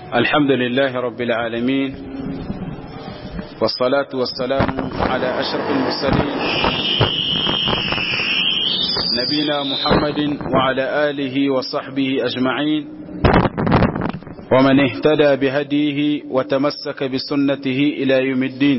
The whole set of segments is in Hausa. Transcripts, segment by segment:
الحمد لله رب العالمين والصلاة والسلام على أشرف المرسلين نبينا محمد وعلى آله وصحبه أجمعين ومن اهتدى بهديه وتمسك بسنته إلى يوم الدين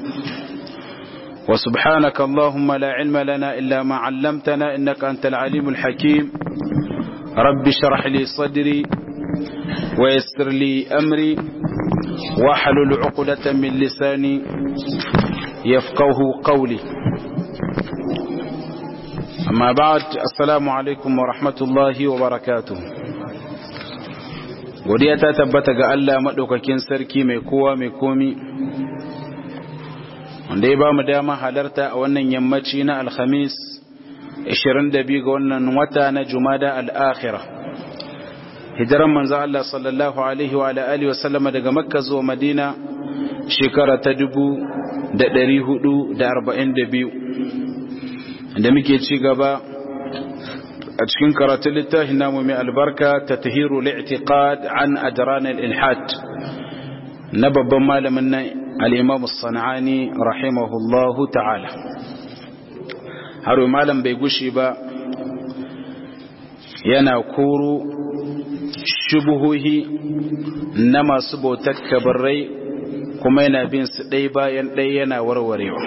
وسبحانك اللهم لا علم لنا إلا ما علمتنا إنك أنت العليم الحكيم رب اشرح لي صدري ويسر لي أمري واحلل عقدة من لساني يفقه قولي أما بعد السلام عليكم ورحمة الله وبركاته godiya ta tabbata ga Allah maɗaukakin sarki mai kowa mai komi wanda ya ba mu dama halarta a wannan yammaci na alhamis 22 ga wannan wata na jumada al'akhira hijiran manzo Allah sallallahu alaihi wa alihi wa sallama daga makka zuwa madina shekara ta 1442 da muke ci gaba a cikin karatun littafin namu mai albarka ta tahiru li'tiqad an ajran al-ilhad na babban malamin nan al-imam as-sanani rahimahullahu ta'ala har malam bai gushi ba yana koro shubuhohi na masu bautar kabarai kuma yana bin su ɗai bayan ɗai yana warwarewa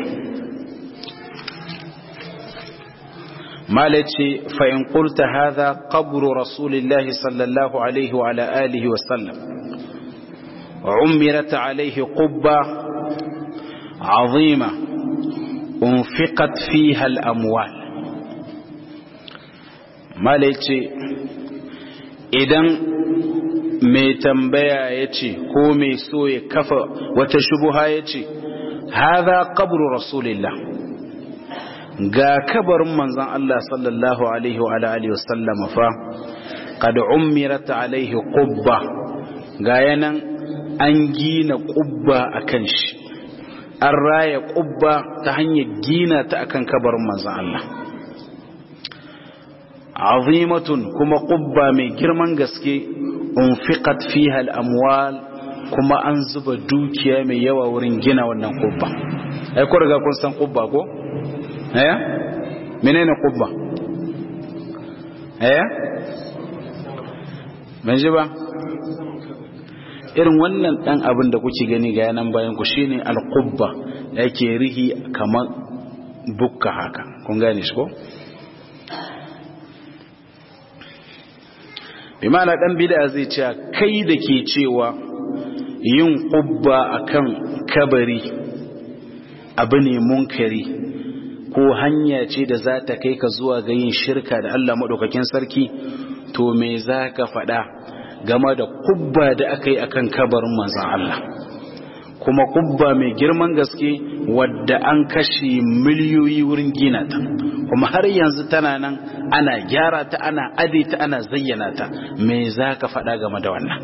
malace fa'in ƙulta haza ƙaburu rasulillahi sallallahu alaihi wa alihi wasallam umirata alaihi ƙubba azima unfiqat fiha al'amwal malace idan mai tambaya ya ce ko mai so ya kafa wata shubuha ya ce haza qabru rasulillah ga kabarin manzon Allah sallallahu alaihi wa alihi wasallam fa qad umirat alaihi qubba ga yanan an gina qubba akan shi an raya qubba ta hanyar gina ta akan kabarin manzon Allah azimatun kuma qubba mai girman gaske unfiqat fiha al-amwal kuma an zuba dukiya mai yawa wurin gina wannan qubba ai ko riga kun san qubba ko eh menene qubba eh ban ji ba irin wannan dan abin da kuke gani ga yanan bayan ku shine al-qubba yake rihi kamar bukka haka kun gane shi ko bimana dan bid'a zai ce kai da ke cewa yin qubba akan kabari abu ne munkari ko hanya ce da za ta kai ka zuwa ga yin shirka da Allah madaukakin sarki to me za ka faɗa game da qubba da aka yi akan kabarin manzon Allah kuma qubba mai girman gaske wadda an kashe miliyoyi wurin gina ta kuma har yanzu tana nan ana gyara ta ana ade ta ana zayyana ta me za ka faɗa game da wannan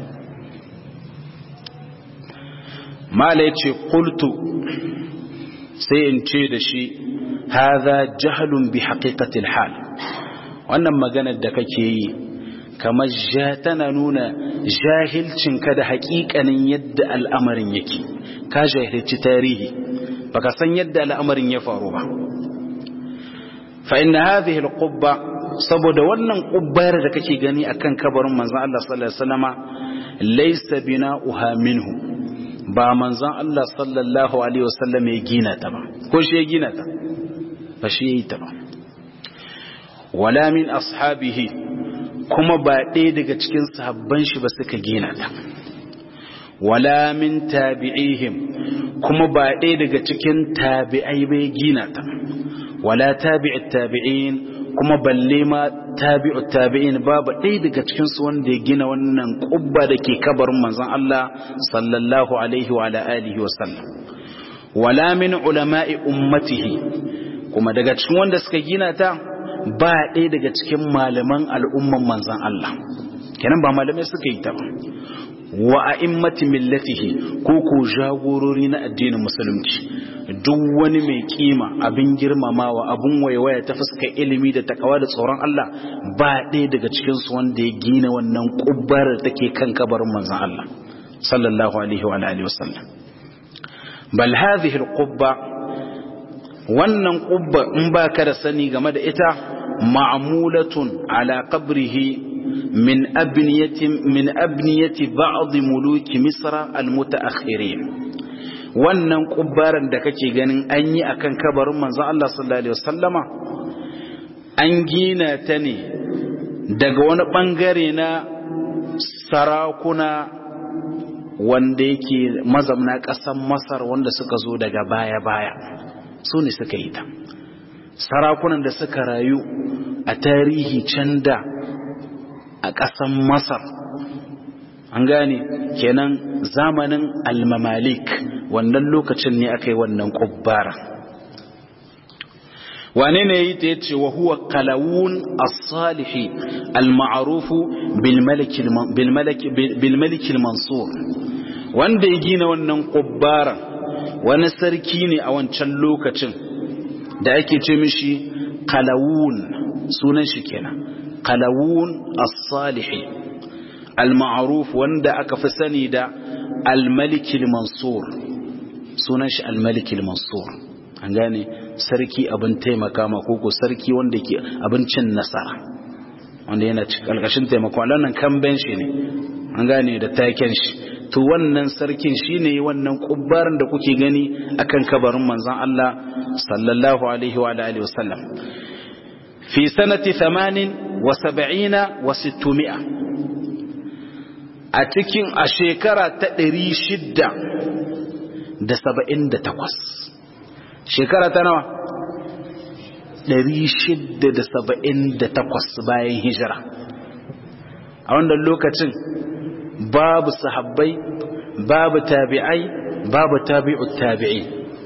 mala ya ce kultu sai in ce da shi haza jahalun bi haƙiƙatil hal wannan maganar da kake yi kamar ja tana nuna jahilcinka da haƙiƙanin yadda al'amarin yake ka jahilci tarihi baka san yadda al'amarin ya faru ba فإن هذه القبة saboda wannan kubbayar da kake gani akan kabarin manzon Allah sallallahu alaihi wasallama laysa bina'uha minhu ba manzon Allah sallallahu alaihi wasallam ya gina ta ba ko shi ya gina ta ba shi yi ta ba wala min ashabihi kuma ba ɗaya daga cikin sahabban shi ba suka gina ta wala min tabi'ihim kuma ba ɗaya daga cikin tabi'ai bai gina ta wala tabi'ut tabi'in kuma balle ma tabi'ut tabi'in babu ɗaya daga cikin su wanda ya gina wannan kubba da ke kabarin manzon Allah sallallahu alaihi wa ala alihi wa sallam wala min ulama'i ummatihi kuma daga cikin wanda suka gina ta ba ɗaya daga cikin malaman al'umman manzon Allah kenan ba malamai suka yi ta ba wa a'immati millatihi ko ko jagorori na addinin musulunci duk wani mai kima abin girmamawa abin waiwaya ta fuskar ilimi da takawa da tsoron Allah ba ɗaya daga cikin su wanda ya gina wannan kubbar da take kan kabarin manzon Allah sallallahu alaihi wa alihi wasallam bal hadhihi alqubba wannan qubba in baka da sani game da ita ma'mulatun ala qabrihi min abniyati min abniyati ba'd muluki misra almutaakhirin wannan kubbaran da kake ganin an yi akan kabarin manzon Allah sallallahu alaihi wasallama an gina ta ne daga wani bangare na sarakuna wanda yake mazamna ƙasar masar wanda suka zo daga baya-baya su ne suka yi ta sarakunan da suka rayu a tarihi can da a ƙasar masar an gane kenan zamanin almamalik wannan lokacin ne aka yi wannan ƙubbara wane ne yi ta yace wa huwa kalawun as-salihi al-ma'rufu bil malik mansur wanda ya gina wannan ƙubbara wani sarki ne a wancan lokacin da ake ce mishi kalawun sunan shi kenan kalawun as-salihi al-ma'ruf wanda aka fi sani da al-malik mansur sunan shi al-malik mansur an gane sarki abin taimaka ma koko sarki wanda ke abincin nasara wanda yana ƙarƙashin taimako nan kamben shi ne an gane da taken shi to wannan sarkin shine wannan kubbarin da kuke gani akan kabarin manzon Allah sallallahu alaihi wa alihi wasallam fi sanati 78 wa 600 a cikin a shekara ta 678 shekara ta nawa 678 bayan hijira a wannan lokacin babu sahabbai babu tabi'ai babu tabi'ut tabi'i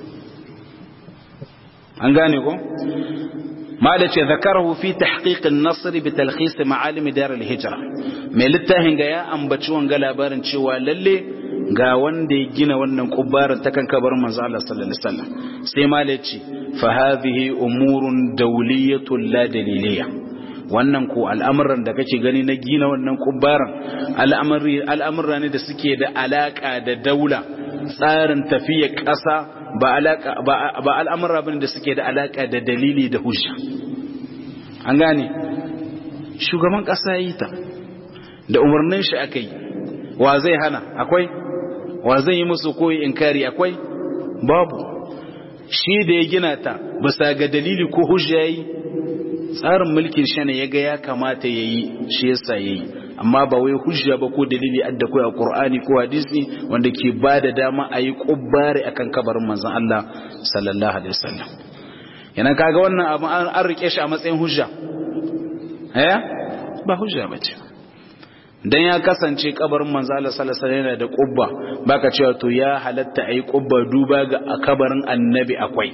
an gane ko mala ce zakarahu fi tahqiq an-nasr bi talkhis ma'alim dar al-hijra mai littafin ga ya ambaci wanga labarin cewa lalle ga wanda ya gina wannan kubbarin ta kan kabarin manzo Allah sallallahu alaihi wasallam sai mala ce fa hadhihi umurun dawliyatun la daliliyah wannan ko al'amuran da kake gani na gina wannan kubbaran al'amurra ne da suke da alaka da daula tsarin tafiya ƙasa ba al'amurra bane da suke da alaka da dalili da hujja an gane shugaban ƙasa yi ta da umarnin shi aka yi wa zai hana akwai wa zai yi musu koyi inkari akwai babu shi da ya gina ta bisa ga dalili ko hujja yi tsarin mulkin shi ne ya ga ya kamata ya yi shi yasa ya yi amma ba wai hujja ba ko dalili adda ko a qur'ani ko hadisi wanda ke ba da dama a yi kubbare akan kabarin manzon Allah sallallahu alaihi wasallam yana kaga wannan abu an rike shi a matsayin hujja eh ba hujja bace dan ya kasance kabarin manzon Allah sallallahu alaihi wasallam yana da kubba baka cewa to ya halatta ayi kubba duba ga kabarin annabi akwai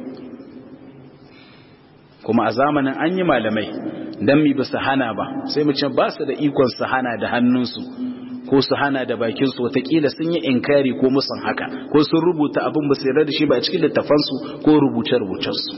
kuma a zamanin an yi malamai don mi ba su hana ba sai mu ce ba su da ikon su hana da hannunsu ko su hana da bakinsu watakila sun yi inkari ko musan haka ko sun rubuta abin ba su yarda da shi ba a cikin littafansu ko rubuce-rubucensu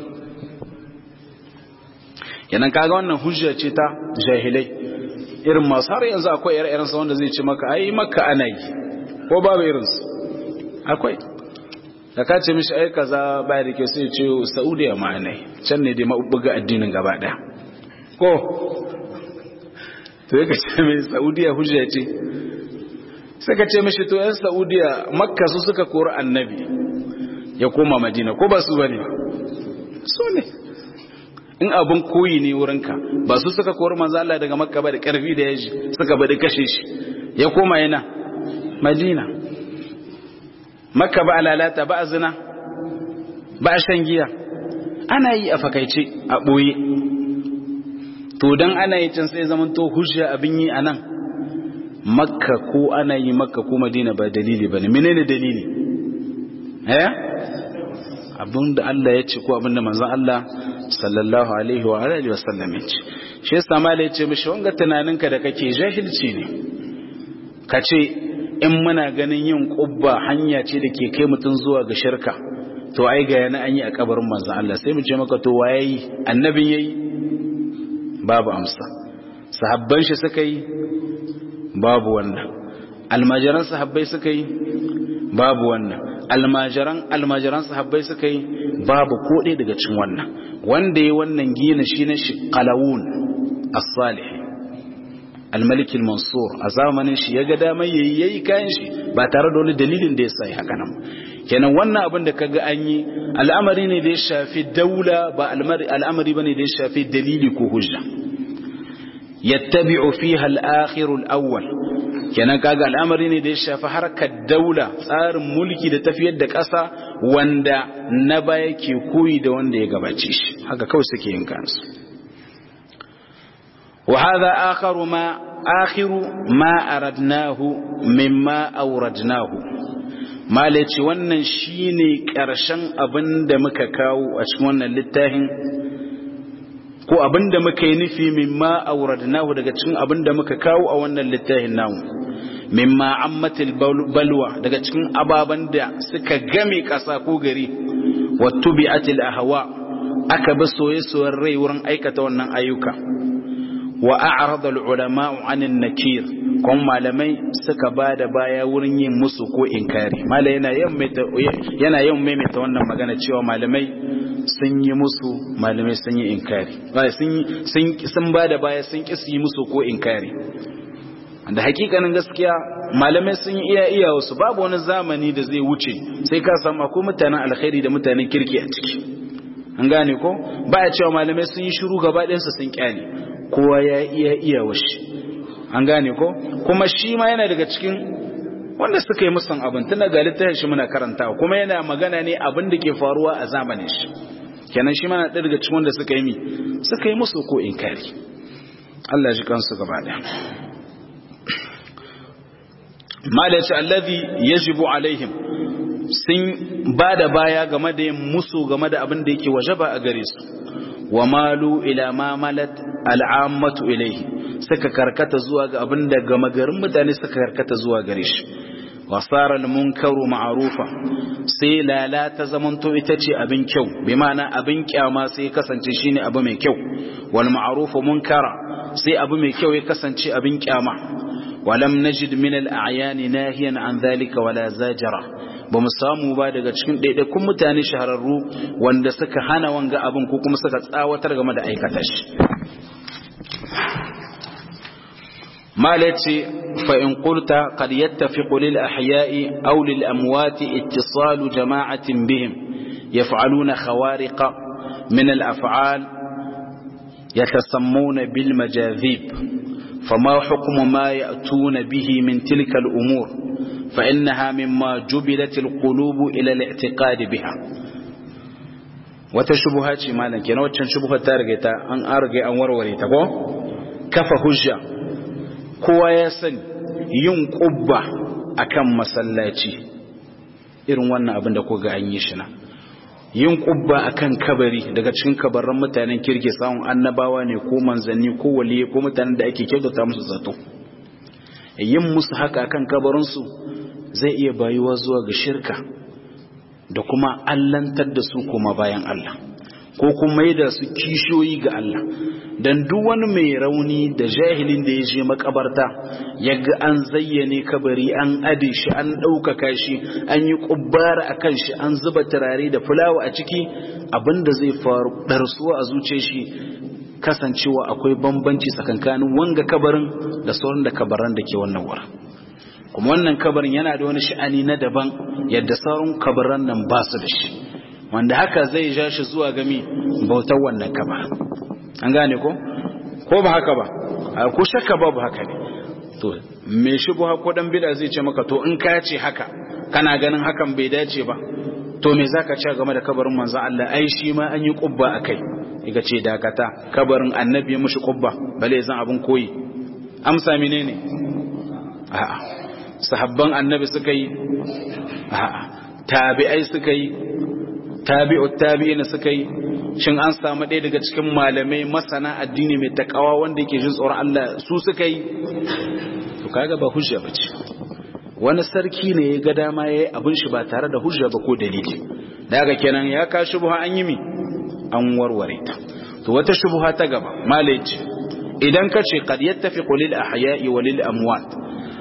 yanan kaga wannan hujja ce ta jahilai irin masu har yanzu akwai ire sa wanda zai ce maka ai maka ana yi ko babu irinsu akwai da ka ce mishi ai kaza baya da ke sai ce saudiya ma'anai can ne dai maɓuɓɓuga addinin gaba ɗaya ko to yaka ce mai saudiya hujja ce sai ka ce mishi to yan saudiya makka su suka kori annabi ya koma madina ko ba su ba ne so ne in abin koyi ne wurinka ba su suka kori manzo Allah daga makka ba da ƙarfi da yaji suka bada kashe shi ya koma yana madina makka ba lalata ba a zina ba a shan giya ana yi a fakaice a ɓoye to don ana yi can sai zaman to hujja abin yi a nan makka ko ana yi makka ko madina ba dalili ba ne menene dalili eh abin da Allah ya ce ko abin da manzon Allah sallallahu alaihi wa alihi wa sallam ya ce shi yasa mala ya ce mishi wanga tunaninka da kake jahilci ne ka ce in muna ganin yin kubba hanya ce da ke kai mutum zuwa ga shirka to ai ga yana an yi a kabarin manzon Allah sai mu ce maka to waye yi annabin yayi babu amsa sahabban shi suka yi babu wannan almajiran sahabbai suka yi babu wannan almajiran almajiran sahabbai suka yi babu ko ɗaya daga cikin wannan wanda ya wannan gina shi ne shi qalawun as-salih al-malik al-mansur a zamanin shi ya ga damar yayi yayi kayan shi ba tare da wani dalilin da ya sa haka nan kenan wannan abin da kaga an yi al'amari ne da ya shafi daula ba al'amari bane da ya shafi dalili ko hujja yattabi'u fiha al-akhir al-awwal kenan kaga al'amari ne da ya shafi harkar daula tsarin mulki da tafiyar da ƙasa wanda na baya ke koyi da wanda ya gabace shi haka kawai suke yin kansu wa hadha akharu ma akhiru ma aradnahu mimma awradnahu malaci wannan shine ƙarshen abin da muka kawo a cikin wannan littafin ko abin da muka yi nufi mimma awradnahu daga cikin abin da muka kawo a wannan littafin namu mimma ammatil balwa daga cikin ababan da suka game ƙasa ko gari wattu bi'atil ahwa aka bi soye-soyen rai wurin aikata wannan ayyuka wa a'rada al-ulama 'anil nakir kuma malamai suka bada baya wurin yin musu ko inkari malai yana yana yawan maimaita wannan magana cewa malamai sun yi musu malamai sun yi inkari sun sun bada baya sun kisi yi musu ko inkari da hakikanin gaskiya malamai sun yi iya iya wasu babu wani zamani da zai wuce sai ka samu akwai mutanen alkhairi da mutanen kirki a ciki an gane ko ba ya cewa malamai sun yi shiru gaba ɗayansu sun kyale kowa ya iya iya washi an gane ko kuma shi ma yana daga cikin wanda suka yi musan abin tun daga littafin shi muna karantawa kuma yana magana ne abin da ke faruwa a zamanin shi kenan shi mana ɗaya daga cikin wanda suka yi mi suka yi musu ko inkari Allah ya ji kansu gaba ɗaya malaci allazi yajibu alaihim sun ba da baya game da yin musu game da abin da yake wajaba a gare su wa malu ila ma malat al'ammatu ilaihi suka karkata zuwa ga abin da gama garin mutane suka karkata zuwa gare shi wasara munkaru ma'rufa sai lalata zamanto ita ce abin kyau bi ma'ana abin kyama sai kasance shine abu mai kyau wal ma'rufu munkara sai abu mai kyau ya kasance abin kyama walam najid min al a'yan nahiyan an dhalika wala zajara ba mu samu ba daga cikin ɗaiɗaikun mutane shahararru wanda suka hana wanga abin ko kuma suka tsawatar game da aikata shi مالتي فإن قلت قد يتفق للأحياء أو للأموات اتصال جماعة بهم يفعلون خوارق من الأفعال يتسمون بالمجاذيب فما حكم ما يأتون به من تلك الأمور فإنها مما جبلت القلوب إلى الاعتقاد بها وتشبهات مالا كنا وتشبهات تارجتا أن أرجع أن وروريتا كف هجة kowa ya sani yin ƙubba akan masallaci irin wannan abin da ko ga an yi shi na yin ƙubba akan kabari daga cikin kabarran mutanen kirki samun annabawa ne ko manzanni ko waliye ko mutanen da ake kyautata musu zato yin musu haka akan kabarinsu zai iya bayuwa zuwa ga shirka da kuma allantar da su kuma bayan Allah ko kuma yi da su kishiyoyi ga Allah dan duk wani mai rauni da jahilin da ya je makabarta ya ga an zayyane kabari an ade shi an ɗaukaka shi an yi ƙubbara a kan shi an zuba turare da fulawa a ciki abinda zai faru ɗarsuwa a zuce shi kasancewa akwai bambanci tsakankanin wanga kabarin da sauran da kabaran da ke wannan wurin kuma wannan kabarin yana da wani sha'ani na daban yadda sauran kabaran nan ba su da shi wanda haka zai ja shi zuwa gami bautar wannan kabarin an gane ko ko ba haka ba ko shakka babu haka ne to me shi bu ko dan bid'a zai ce maka to in ka ce haka kana ganin hakan bai dace ba to me zaka ce game da kabarin manzon Allah ai shi ma an yi kubba akai iga ce dakata kabarin annabi ya mushi kubba bale zan abun koyi amsa menene a'a sahabban annabi suka yi a'a tabi'ai suka yi tabi'ut tabi'ina suka yi shin an samu ɗaya daga cikin malamai masana addini mai takawa wanda yake jin tsoron Allah su suka yi to kaga ba hujja bace wani sarki ne ya ga dama yayi abin shi ba tare da hujja ba ko dalili daga kenan ya ka shubha an yi mi an warware ta to wata shubha ta gaba malai ce idan ka ce qad yattafiqu lil ahya'i wa lil amwat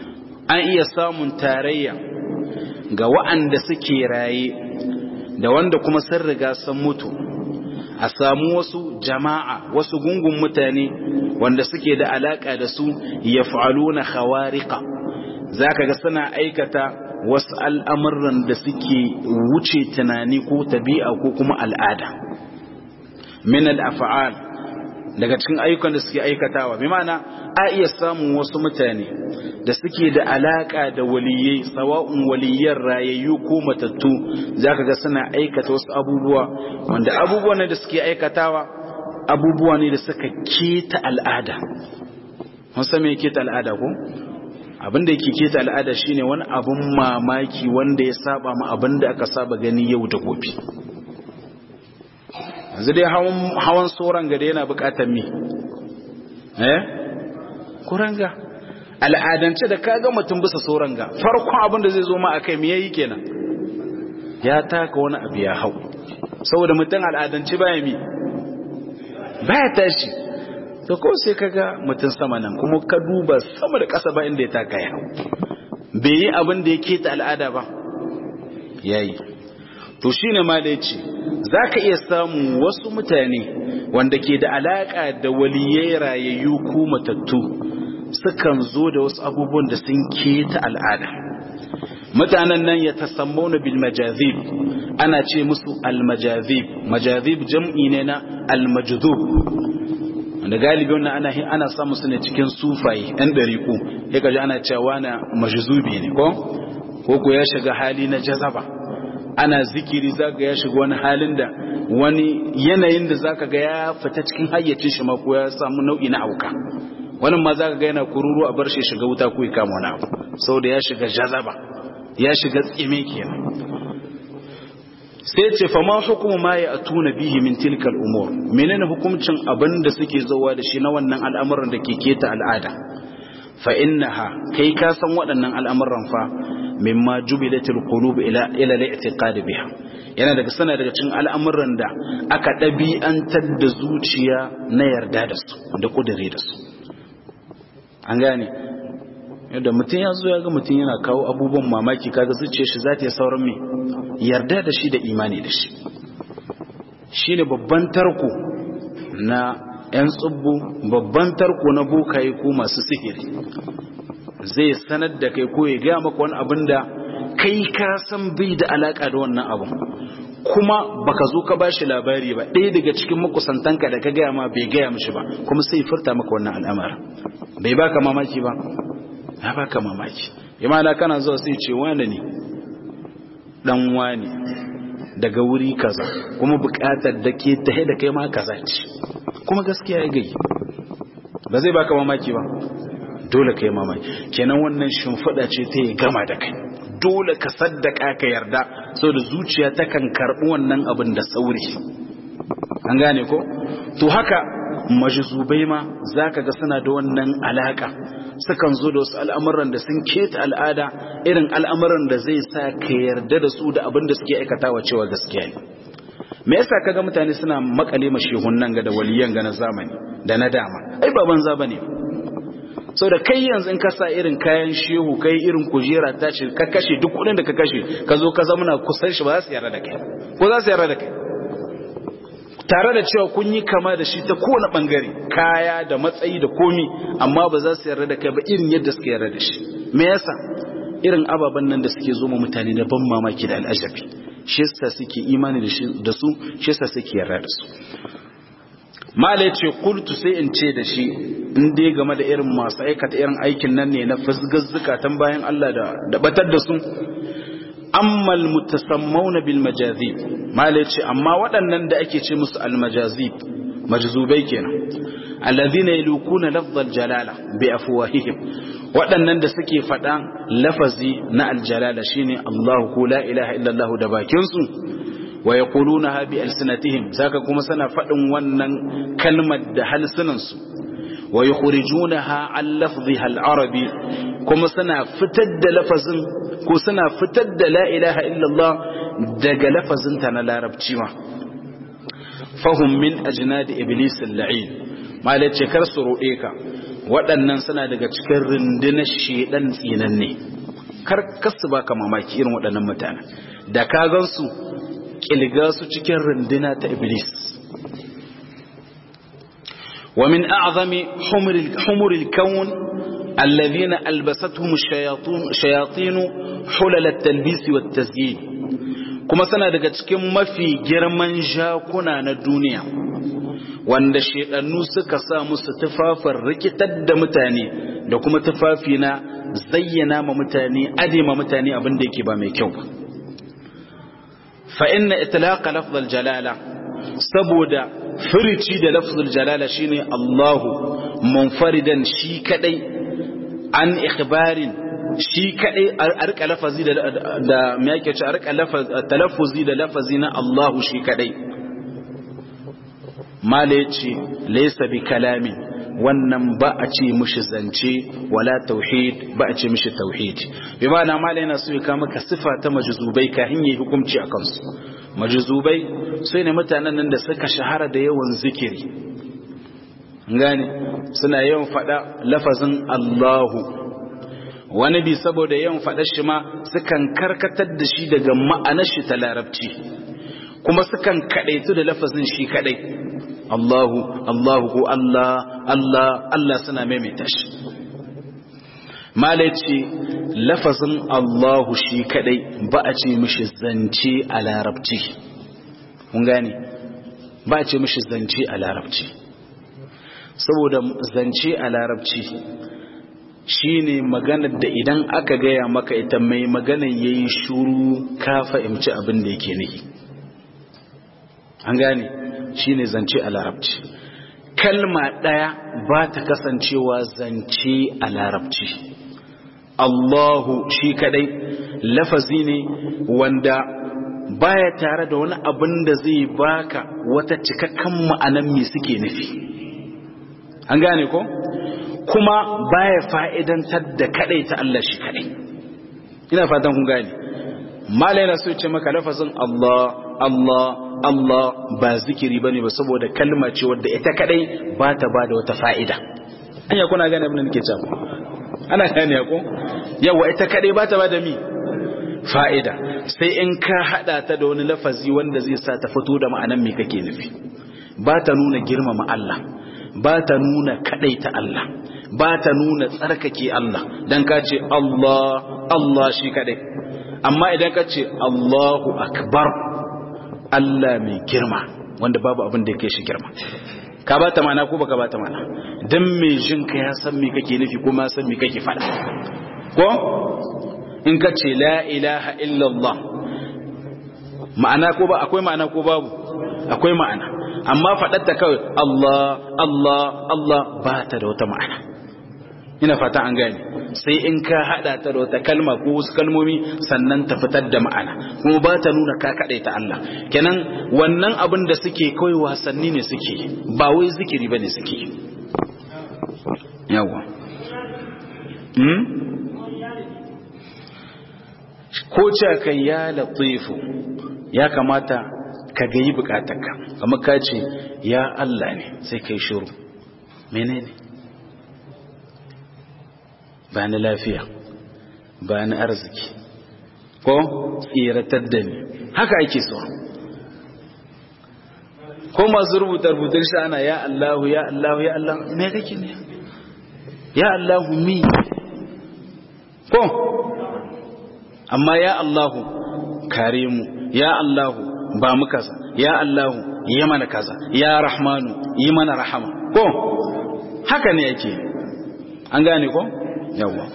an iya samun tarayya ga wa'anda suke raye da wanda kuma sun riga sun mutu a samu wasu jama'a wasu gungun mutane wanda suke da alaka da su ya fa'aluna khawariqa za ka ga suna aikata wasu al'amuran da suke wuce tunani ko tabi'a ko kuma al'ada min al'afa'al daga cikin ayyukan da suke aikatawa bi ma'ana a iya samun wasu mutane da suke da alaka da waliyai sawa'un waliyyar rayayyu ko matattu zaka ga suna aikata wasu abubuwa wanda abubuwan da suke aikatawa abubuwa ne da suka keta al'ada mun san me keta al'ada ko abin da yake keta al'ada shine wani abun mamaki wanda ya saba ma abin da aka saba gani yau da gobe yanzu dai hawan tsoron gada yana bukatar mi eh kuranga al'adance da kaga mutum bisa tsoron ga farkon abin da zai zo ma akai me yayi kenan ya taka wani abu ya hau saboda mutum al'adance baya mi baya tashi to ko sai kaga mutum sama nan kuma ka duba sama da ƙasa ba inda ya taka ya hau bai yi abin da ya keta al'ada ba yayi to shine ma da yace zaka iya samu wasu mutane wanda ke da alaka da waliyai rayayyu ko matattu sukan zo da wasu abubuwan da sun keta al'ada mutanen nan ya tasammauna bil majazib ana ce musu al majazib majazib jam'i ne na al majdhub wanda galibi wannan ana ana samu su ne cikin sufaye ɗan dariku ya kaji ana cewa na majzubi ne ko ko ko ya shiga hali na jazaba ana zikiri zaka ya shiga wani halin da wani yanayin da zaka ga ya fita cikin hayyacin shi ma ko ya samu nau'i na auka wannan ma zaka ga yana kururu a bar shi shiga wuta ko ya kama wani abu saboda ya shiga jazaba ya shiga tsime kenan sai ce fa ma hukumu ma ya atuna bihi min tilka al-umur menene hukuncin abin da suke zawa da shi na wannan al'amuran da ke keta al'ada fa innaha kai ka san waɗannan al'amuran fa mimma jubilatul qulub ila ila al-i'tiqad biha yana daga sana daga cikin al'amuran da aka ɗabi'antar da zuciya na yarda da su da kudure da su an gane yadda mutum ya zo ya ga mutum yana kawo abubuwan mamaki kaga zuciyar shi za ta yi sauran mai yarda da shi da imani da shi shi ne babban tarko na 'yan tsubbu babban tarko na bokaye ko masu sihiri zai sanar da kai ko ya gaya maka wani abin da kai ka san bai da alaka da wannan abin kuma baka zo ka bashi labari ba ɗaya daga cikin makusantanka da ka gaya ma bai gaya mishi ba kuma sai furta maka wannan al'amarin bai baka mamaki ba ya baka mamaki imana kana zuwa sai ce wani ne dan wani daga wuri kaza kuma bukatar da ke tahe da kai ma kaza ce kuma gaskiya ya gai ba zai baka mamaki ba dole ka yi mamaki kenan wannan shimfiɗa ce ta yi gama da kai dole ka saddaka ka yarda da zuciya ta kan karɓi wannan abin da sauri an gane ko to haka majzubai ma zaka ga suna da wannan alaka sukan zo da wasu al'amuran da sun keta al'ada irin al'amuran da zai sa ka yarda da su da abin da suke aikatawa cewa gaskiya ne me yasa kaga mutane suna makale mashehun nan ga da waliyan ga na zamani da na dama ai ba banza bane sau da kai yanzu in ka sa irin kayan shehu kai irin kujera ta ce ka kashe duk kudin da ka kashe ka zo ka zamana kusan shi ba za su yarda da kai ko za su yarda da kai tare da cewa kun yi kama da shi ta kowane bangare kaya da matsayi da komi amma ba za su yarda da kai ba irin yadda suka yarda da shi me yasa irin ababen nan da suke zo ma mutane da ban mamaki da al'ajabi shi yasa suke imani da su shi yasa suke yarda da su mala yace qultu sai in ce da shi in dai game da irin masu aikata irin aikin nan ne na fasgazzuka tan bayan Allah da da batar da su amma almutasammawna bil majazib mala yace amma waɗannan da ake ce musu al majazib majzubai kenan alladhina yalukuna lafz al jalala bi afwahihim waɗannan da suke faɗa lafazi na al jalala shine Allahu ko la ilaha illa Allah da bakin su wa yaqulunaha bi alsinatihim zaka kuma sana faɗin wannan kalmar da halsunansu wa yukhrijunaha an lafdhiha al-arabi kuma suna fitar da lafazin ko suna fitar da la ilaha illallah daga lafazin ta na larabci ma fahum min ajnad iblis al-la'in malace kar su rode ka waɗannan suna daga cikin rundunar shedan tsinanne kar kasu baka mamaki irin waɗannan mutane da ka gansu kilga su cikin runduna ta iblis wa min a'zami humuril kawn alladhina albasatuhum ash-shayatin hulal at-talbis wat-tazyin kuma suna daga cikin mafi girman jakuna na duniya wanda shedannu suka sa musu tufafin rikitar da mutane da kuma tufafi na zayyana ma mutane adema mutane abin da yake ba mai kyau fa inna itlaqa lafzul jalala saboda furici da lafzul jalala shine Allahu munfaridan shi kadai an ikhbarin shi kadai a rika lafazi da da me yake ce a rika talaffuzi da lafazi na Allahu shi kadai mala yace laysa bi kalamin wannan ba a ce mishi zance wala tauhid ba a ce mishi tauhid bi ma'ana mala yana so ya kawo maka sifa ta majzubai kafin yayi hukunci a kansu majzubai sai ne mutanen nan da suka shahara da yawan zikiri gane suna yawan fada lafazin Allahu wani bi saboda yawan fada shi ma sukan karkatar da shi daga ma'anar shi ta larabci kuma sukan kadaitu da lafazin shi kadai Allahu Allahu ko Allah Allah Allah suna maimaita shi malaci lafazin Allahu shi kadai ba a ce mishi zance a larabci kun gane ba a ce mishi zance a larabci saboda zance a larabci shine maganar da idan aka gaya maka ita mai maganar yayi shuru ka fahimci abin da yake nufi an gane shine zance a larabci kalma ɗaya ba ta kasancewa zance a larabci Allahu shi kadai lafazi ne wanda baya tare da wani abin da zai baka wata cikakken ma'anan me suke nufi an gane ko kuma baya fa'idantar da kadai ta Allah shi kadai ina fatan kun gane malai na so ce maka lafazin Allah Allah Allah ba zikiri bane ba saboda kalma ce wadda ita kadai ba ta ba da wata fa'ida anya kuna gane abin da nake cewa ana gane ko yawa ita kadai ba ta ba da mi fa'ida sai in ka hada ta da wani lafazi wanda zai sa ta fito da ma'anan me kake nufi ba ta nuna girmama Allah ba ta nuna kadai ta Allah ba ta nuna tsarkake Allah dan ka ce Allah Allah shi kadai amma idan ka ce Allahu akbar Allah mai girma wanda babu abin da yake shi girma ka ba ta mana ko baka ba ta mana dan mai jin ka ya san me kake nufi kuma san me kake faɗa ko in ka ce la ilaha illallah ma'ana ko ba akwai ma'ana ko babu akwai ma'ana amma faɗatta kawai Allah Allah Allah ba ta da wata ma'ana ina fata an gane sai in ka hada ta da wata kalma ko wasu kalmomi sannan ta fitar da ma'ana kuma ba ta nuna ka kaɗai ta Allah kenan wannan abin da suke kawai wasanni ne suke ba wai zikiri ba ne suke yawa ko ce kan ya latifu ya kamata ka gayi bukatarka kamar ka ce ya Allah ne sai kai shiru menene ba ni lafiya ba ni arziki ko tsiratar da ni haka ake so ko masu rubuta rubutun shi ana ya Allahu ya Allahu ya Allah me kake ne ya Allahu mi ko amma ya Allahu kare mu ya Allahu ba mu kaza ya Allahu yi mana kaza ya Rahmanu yi mana rahama ko haka ne yake an gane ko yawwa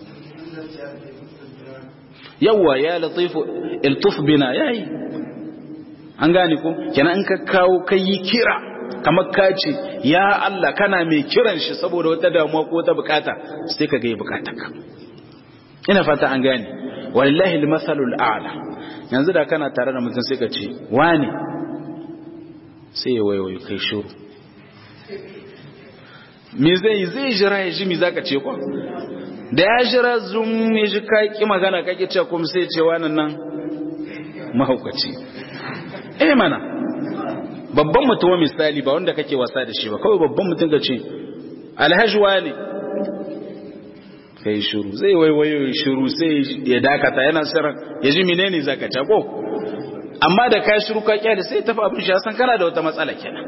yawwa ya latifu iltuf bina yayi an gane ko kenan in ka kawo kai yi kira kamar ka ce ya Allah kana mai kiran shi saboda wata damuwa ko wata bukata sai ka ga bukatarka ina fata an gane wallahi almasalul a'la yanzu da kana tare da mutum sai ka ce wani sai ya wayo kai shiru me zai zai jira ya ji me zaka ce kwa da ya jira zum ya ji ka ki magana kake ce kuma sai ce wannan nan mahaukaci eh mana babban mutum misali ba wanda kake wasa da shi ba kawai babban mutum ka ce alhajwa ne kai shiru zai waiwayo shiru sai ya dakata yana siran ya ji menene zaka ta ko amma da ka shiru ka kyale sai tafi abin shi san kana da wata matsala kenan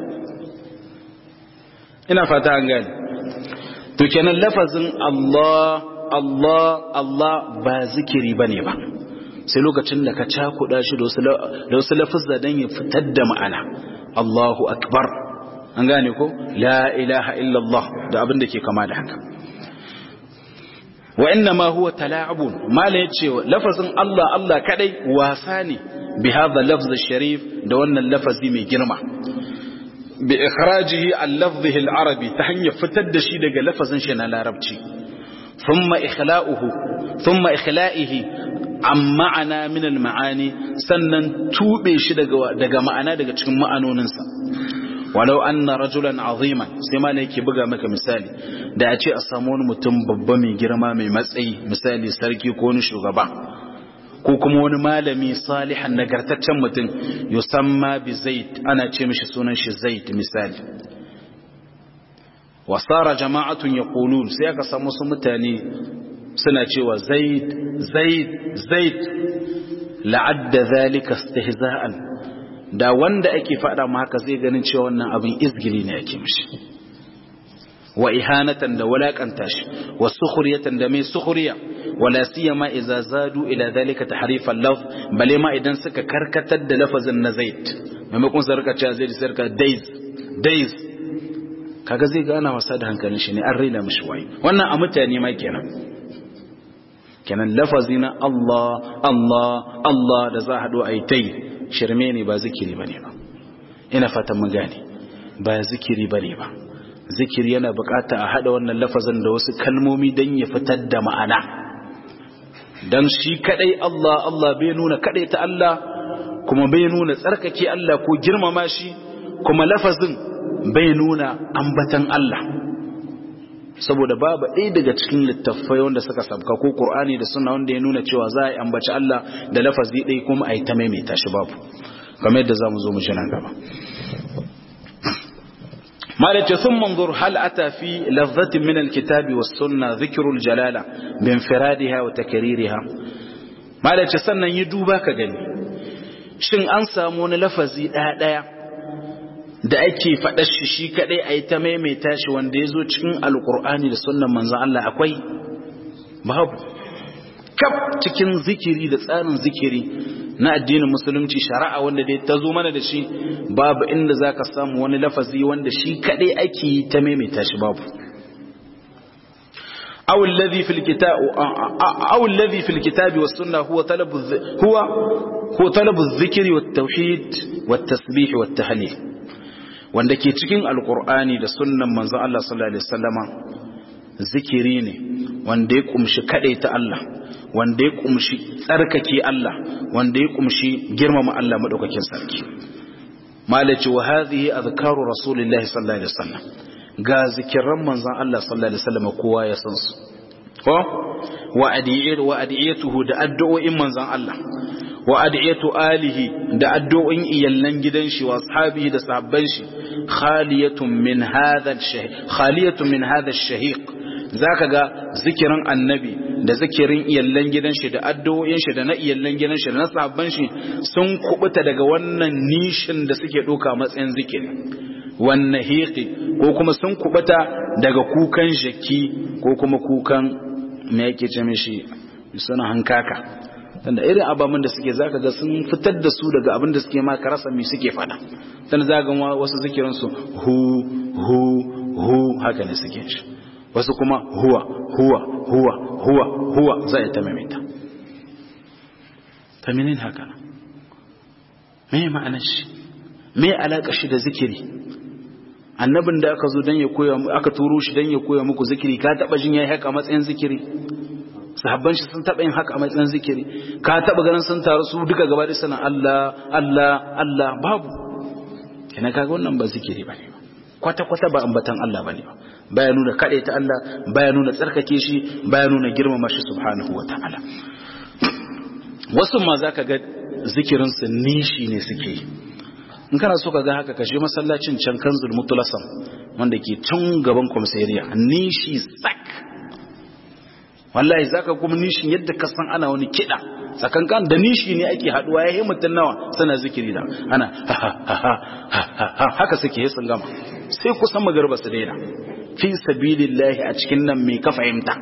ina fata an gane to kenan lafazin Allah Allah Allah ba zikiri bane ba sai lokacin da ka cakuɗa shi da wasu lafazza dan ya fitar da ma'ana Allahu akbar an gane ko la ilaha illallah da abin da ke kama da haka wa inna ma huwa tala'abun mala yace lafazin Allah Allah kadai wasa ne bi hadha lafz sharif da wannan lafazi mai girma bi ikhrajihi al lafzihi al arabi ta hanyar fitar da shi daga lafazin shi na larabci thumma ikhla'uhu thumma ikhla'ihi an ma'ana min al ma'ani sannan tube shi daga daga ma'ana daga cikin ma'anoninsa walau anna rajulan aziman sai ma ne yake buga maka misali da a ce a samu wani mutum babba mai girma mai matsayi misali sarki ko wani shugaba ko kuma wani malami salihan nagartaccen mutum yusamma bi zaid ana ce mishi sunan shi zaid misali wasara jama'atun yaqulun sai aka samu su mutane suna cewa zaid zaid zaid la'adda zalika istihza'an da wanda ake faɗa ma haka zai ganin cewa wannan abin izgili ne ake mishi wa ihanatan da walakanta shi wa sukhriyatan da mai sukhriya wala siyama idza zadu ila dhalika tahrif al-lafz bale ma idan suka karkatar da lafazin na zaid maimakon su rika cewa zaid sai rika days days kaga zai gana wasa da hankalin shi ne an raina mishi wayi wannan a mutane ma kenan kenan lafazi na Allah Allah Allah da za a haɗu a yi tai shirme ne ba zikiri ba ne ba ina fatan mun gane ba zikiri ba ne ba zikiri yana bukata a hada wannan lafazin da wasu kalmomi don ya fitar da ma'ana don shi kadai Allah Allah bai nuna kadai ta Allah kuma bai nuna tsarkake Allah ko girmama shi kuma lafazin bai nuna ambatan Allah saboda babu ɗaya daga cikin littattafai wanda suka sabka ko Qur'ani da sunna wanda ya nuna cewa za a yi ambaci Allah da lafazi ɗaya kuma a yi ta maimaita shi babu kamar yadda za mu zo mu ji nan gaba مالك ثم انظر هل أتى في لفظة من الكتاب والسنة ذكر الجلالة بانفرادها وتكريرها مالك سنة يدوبا كغني shin an samu wani lafazi ɗaya ɗaya da ake faɗa shi shi kaɗai a yi ta maimaita shi wanda ya zo cikin alƙur'ani da sunan manzan Allah akwai babu kaf cikin zikiri da tsarin zikiri na addinin musulunci shari'a wanda dai ta zo mana da shi babu inda za ka samu wani lafazi wanda shi kaɗai ake yi ta maimaita shi babu أو الذي في الكتاب أو الذي في الكتاب والسنة هو طلب هو هو طلب الذكر والتوحيد والتسبيح والتهليل wanda ke cikin alkur'ani da sunnan manzo Allah sallallahu alaihi wasallama zikiri ne wanda ya kumshi ta Allah wanda ya kumshi tsarkake Allah wanda ya kumshi girmama Allah madaukakin sarki malaci wa hadhihi azkaru rasulillahi sallallahu alaihi wasallam ga zikiran manzon Allah sallallahu alaihi wasallam kowa ya san su ko wa adiyatu wa adiyatuhu da addu'o'in manzon Allah wa adiyatu alihi da addu'o'in iyallan gidan shi wa ashabihi da sahabban shi khaliyatun min hadha ash-shahiq khaliyatun min hadha ash-shahiq zaka ga zikirin annabi da zikirin iyallan gidan shi da addu'o'in shi da na iyallan gidan shi da na sahabban shi sun kubuta daga wannan nishin da suke doka matsayin zikiri wannan hiqi ko kuma sun kubuta daga kukan jaki ko kuma kukan me yake ce mishi suna hankaka tunda irin ababen da suke zaka ga sun fitar da su daga abin da suke ma karasa me suke fada tunda zaka ga wasu zikirin su hu hu hu haka ne suke shi wasu kuma huwa huwa huwa huwa huwa za ta maimaita ta menene haka me ma'anar shi me alaka shi da zikiri annabin da aka zo dan ya koya aka turo shi dan ya koya muku zikiri ka taba jin yayi haka matsayin zikiri sahabban shi sun taba yin haka a matsayin zikiri ka taba ganin sun taru su duka gaba da sanan Allah Allah Allah babu kina kaga wannan ba zikiri bane ba kwata kwata ba ambatan Allah bane ba baya nuna kade ta Allah baya nuna tsarkake shi baya nuna girmama shi subhanahu wataala wasu ma zaka ga zikirin su nishi ne suke in kana so ka ga haka kashe masallacin can kanzul mutulasan wanda ke can gaban kwamsariya nishi sak wallahi zaka kuma nishin yadda ka san ana wani kiɗa tsakankan da nishi ne ake haduwa ya yi mutum nawa sana zikiri da ana haka suke yi sun gama sai kusan magarba su daina fi sabilillahi a cikin nan mai ka fahimta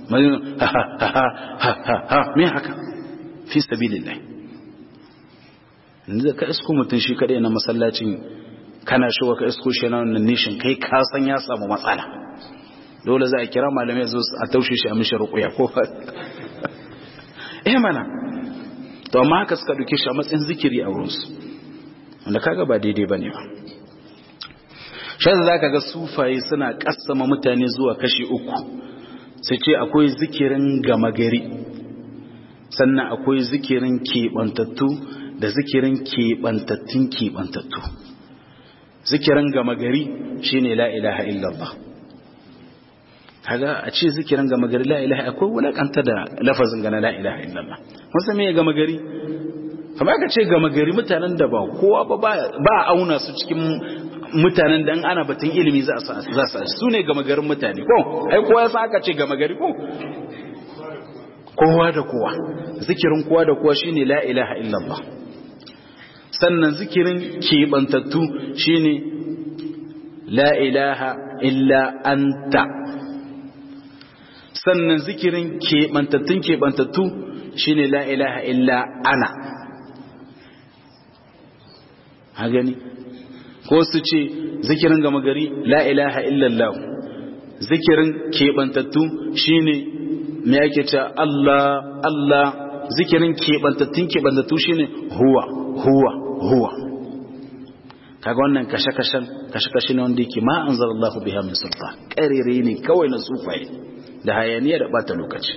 me haka fi sabilillahi yanzu ka isko mutum shi kadai na masallacin kana shiga ka isko shi na wannan nishin kai ka san ya samu matsala dole za a kira malamai zo a taushe shi a mishi rukuya ko eh mana to amma haka suka duke shi a matsayin zikiri a wurinsu wanda kaga ba daidai bane ba shi za ka ga sufaye suna kassama mutane zuwa kashi uku sai ce akwai zikirin gama gari sannan akwai zikirin keɓantattu da zikirin keɓantattun keɓantattu zikirin gama gari shine la ilaha illallah kaga a ce zikirin gama gari la ilaha akwai wulakanta da lafazin gana la ilaha illallah wasu me gama gari kamar ka ce gama gari mutanen da ba kowa ba ba a auna su cikin mutanen da ana batun ilimi za su su ne gama garin mutane ko ai kowa ya sa aka ce gama gari ko kowa da kowa zikirin kowa da kowa shine la ilaha illallah sannan zikirin keɓantattu shine la ilaha illa anta sannan zikirin keɓantattun keɓantattu shine la ilaha illa ana ha gani ko su ce zikirin gama gari la ilaha illallah zikirin keɓantattu shine me ake ce Allah Allah zikirin keɓantattun keɓantattu shine huwa huwa huwa kaga wannan kashe-kashen kashe-kashe ne wanda yake ma anzalallahu biha min sultan karere ne kawai na sufaye da hayaniya da bata lokaci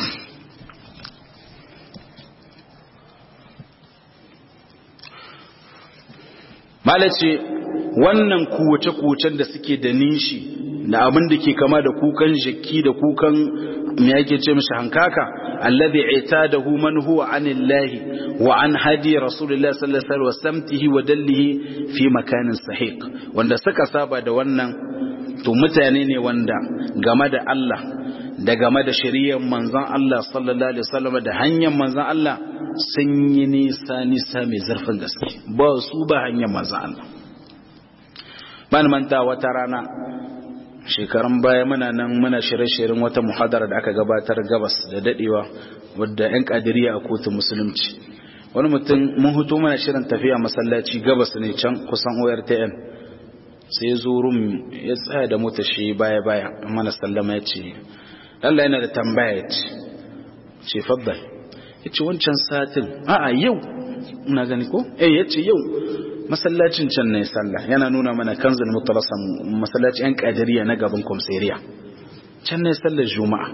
malace wannan kuwace-kuwacen da suke da nishi da abin da ke kama da kukan jaki da kukan me yake ce mishi hankaka alladhi itadahu man huwa anillahi wa an hadi rasulullahi sallallahu alaihi wasallam samtihi wa dallihi fi makanin sahiq wanda suka saba da wannan to mutane ne wanda game da Allah da game da shari'ar manzon Allah sallallahu alaihi wasallam da hanyar manzon Allah sun yi nisa nisa mai zurfin gaske ba su ba hanyar manzon Allah ban manta wata rana shekarun baya muna nan muna shirye-shiryen wata muhadara da aka gabatar gabas da dadewa wadda 'yan kadiriya a kotun musulunci wani mutum mun hutu mana shirin tafiya masallaci gabas ne can kusan ortn sai zo rum ya tsaya da mota shi baya-baya mana sallama ya ce Allah yana da tambaya ya ce ce faddal ya ce wancan satin a'a yau ina gani ko eh ya ce yau masallacin can ne sallah yana nuna mana kanzul mutalasan masallacin yan kadiriya na gaban komseriya can ne sallar juma'a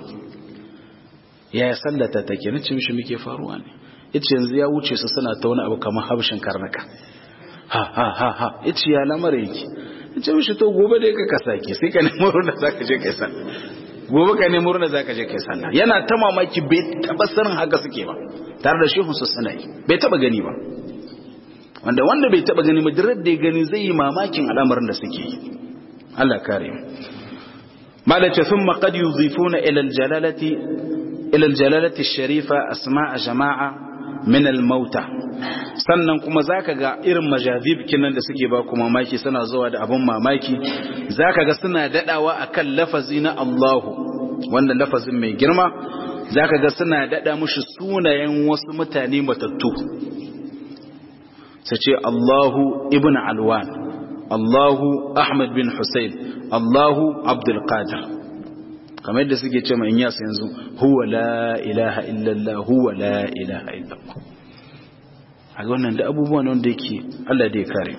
yaya sallata take nace mishi muke faruwa ne yace yanzu ya wuce su suna ta wani abu kamar habshin karnaka ha ha ha ha yace ya lamar yake yace mishi to gobe dai ka kasake sai ka nemo ruwan da zaka je kai sallah gobe ka nemo ruwan da zaka je kai sallah yana ta mamaki bai taba sanin haka suke ba tare da shehu su suna yi bai taba gani ba wanda wanda bai taba gani madirar da ya gani zai yi mamakin al'amarin da suke yi Allah kare mu malace thumma qad yudhifuna ila al-jalalati ila al-jalalati ash-sharifa asma'a jama'a min al-mauta sannan kuma zaka ga irin majazib kinan da suke ba ku mamaki suna zuwa da abun mamaki zaka ga suna dadawa akan lafazi na Allahu wanda lafazin mai girma zaka ga suna dada mushi sunayen wasu mutane matattu sai ce Allahu ibn Alwan Allahu Ahmad bin Hussein Allahu Abdul Qadir kamar yadda suke ce mai yasa yanzu huwa la ilaha illallah huwa la ilaha illallah a wannan da abubuwan wanda yake Allah da ya kare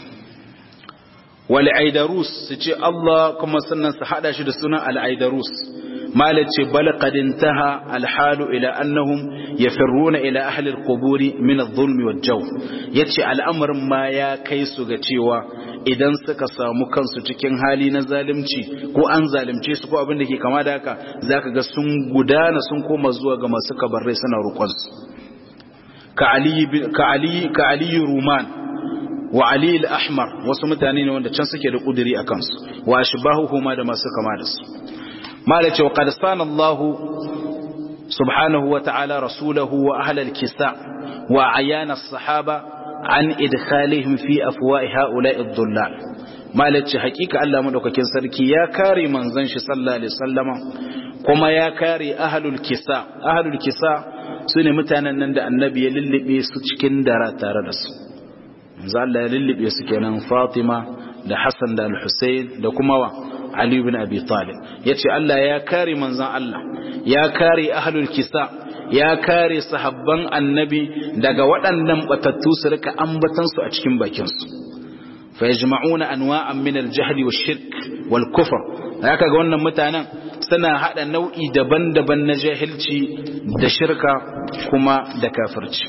wal aidarus su ce Allah kuma sannan su hada shi da sunan al aidarus malat ce bal qad intaha al halu ila annahum yafirruna ila ahli al quburi min al zulm wal jaw yace al'amarin ma ya kai su ga cewa idan suka samu kansu cikin hali na zalunci ko an zalunce su ko abin da ke kama da haka zaka ga sun gudana sun koma zuwa ga masu kabarrai suna roƙon su ka ali ka ali ka ali ruman wa ali al-ahmar wasu mutane ne wanda can suke da kuduri a kansu wa ashbahuhuma da masu kama da su mala ce wa qad sana Allah subhanahu wa ta'ala rasulahu wa ahla al-kisa wa ayana as-sahaba an idkhalihim fi afwa'i ha'ula'i ad-dhullal mala ce hakika Allah madaukakin sarki ya kare manzon shi sallallahu alaihi wasallama kuma ya kare ahlul kisa ahlul kisa sune mutanen nan da annabi ya lullube su cikin dara tare da su manzo Allah ya lullube su kenan Fatima da Hassan da Al-Husayn da kuma wa Ali ibn Abi Talib yace Allah ya kare manzon Allah ya kare ahlul kisa ya kare sahabban annabi daga waɗannan batattu su rika ambatan su a cikin bakin su fa yajma'una anwa'an min al-jahl wash-shirk wal-kufr haka ga wannan mutanen suna hada nau'i daban-daban na jahilci da shirka kuma da kafirci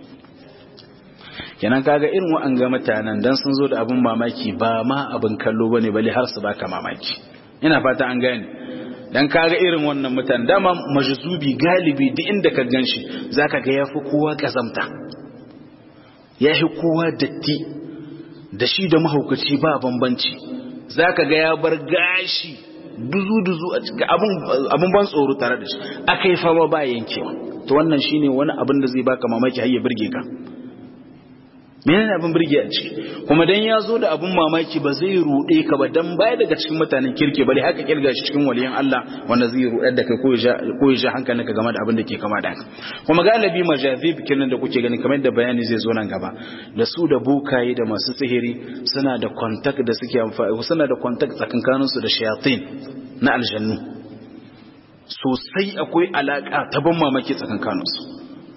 kenan kaga irin wa'anga mutanen dan sun zo da abin mamaki ba ma abin kallo bane bale har su baka mamaki ina fata an gane dan kaga irin wannan mutanen dama majzubi galibi duk inda ka ganshi zaka ga yafi kowa kazamta yafi kowa datti da shi da mahaukaci ba bambanci zaka ga ya bar gashi duzu-duzu a cikin abin ban tsoro tare da shi aka yi fama ba yankewa to wannan shine wani abin da zai baka mamaki har ya birge ka menene abin birge a ciki kuma dan ya zo da abin mamaki ba zai rude ka ba dan baya daga cikin mutanen kirke bale haka kirga shi cikin waliyan Allah wanda zai rudar da kai ko ya ko ya hankalinka game da abin da ke kama da haka kuma galibi majazib kinan da kuke gani kamar da bayani zai zo nan gaba da su da bukaye da masu sihiri suna da contact da suke amfani suna da contact tsakankanin su da shayatin na aljannu sosai akwai alaka ta ban mamaki tsakankanin su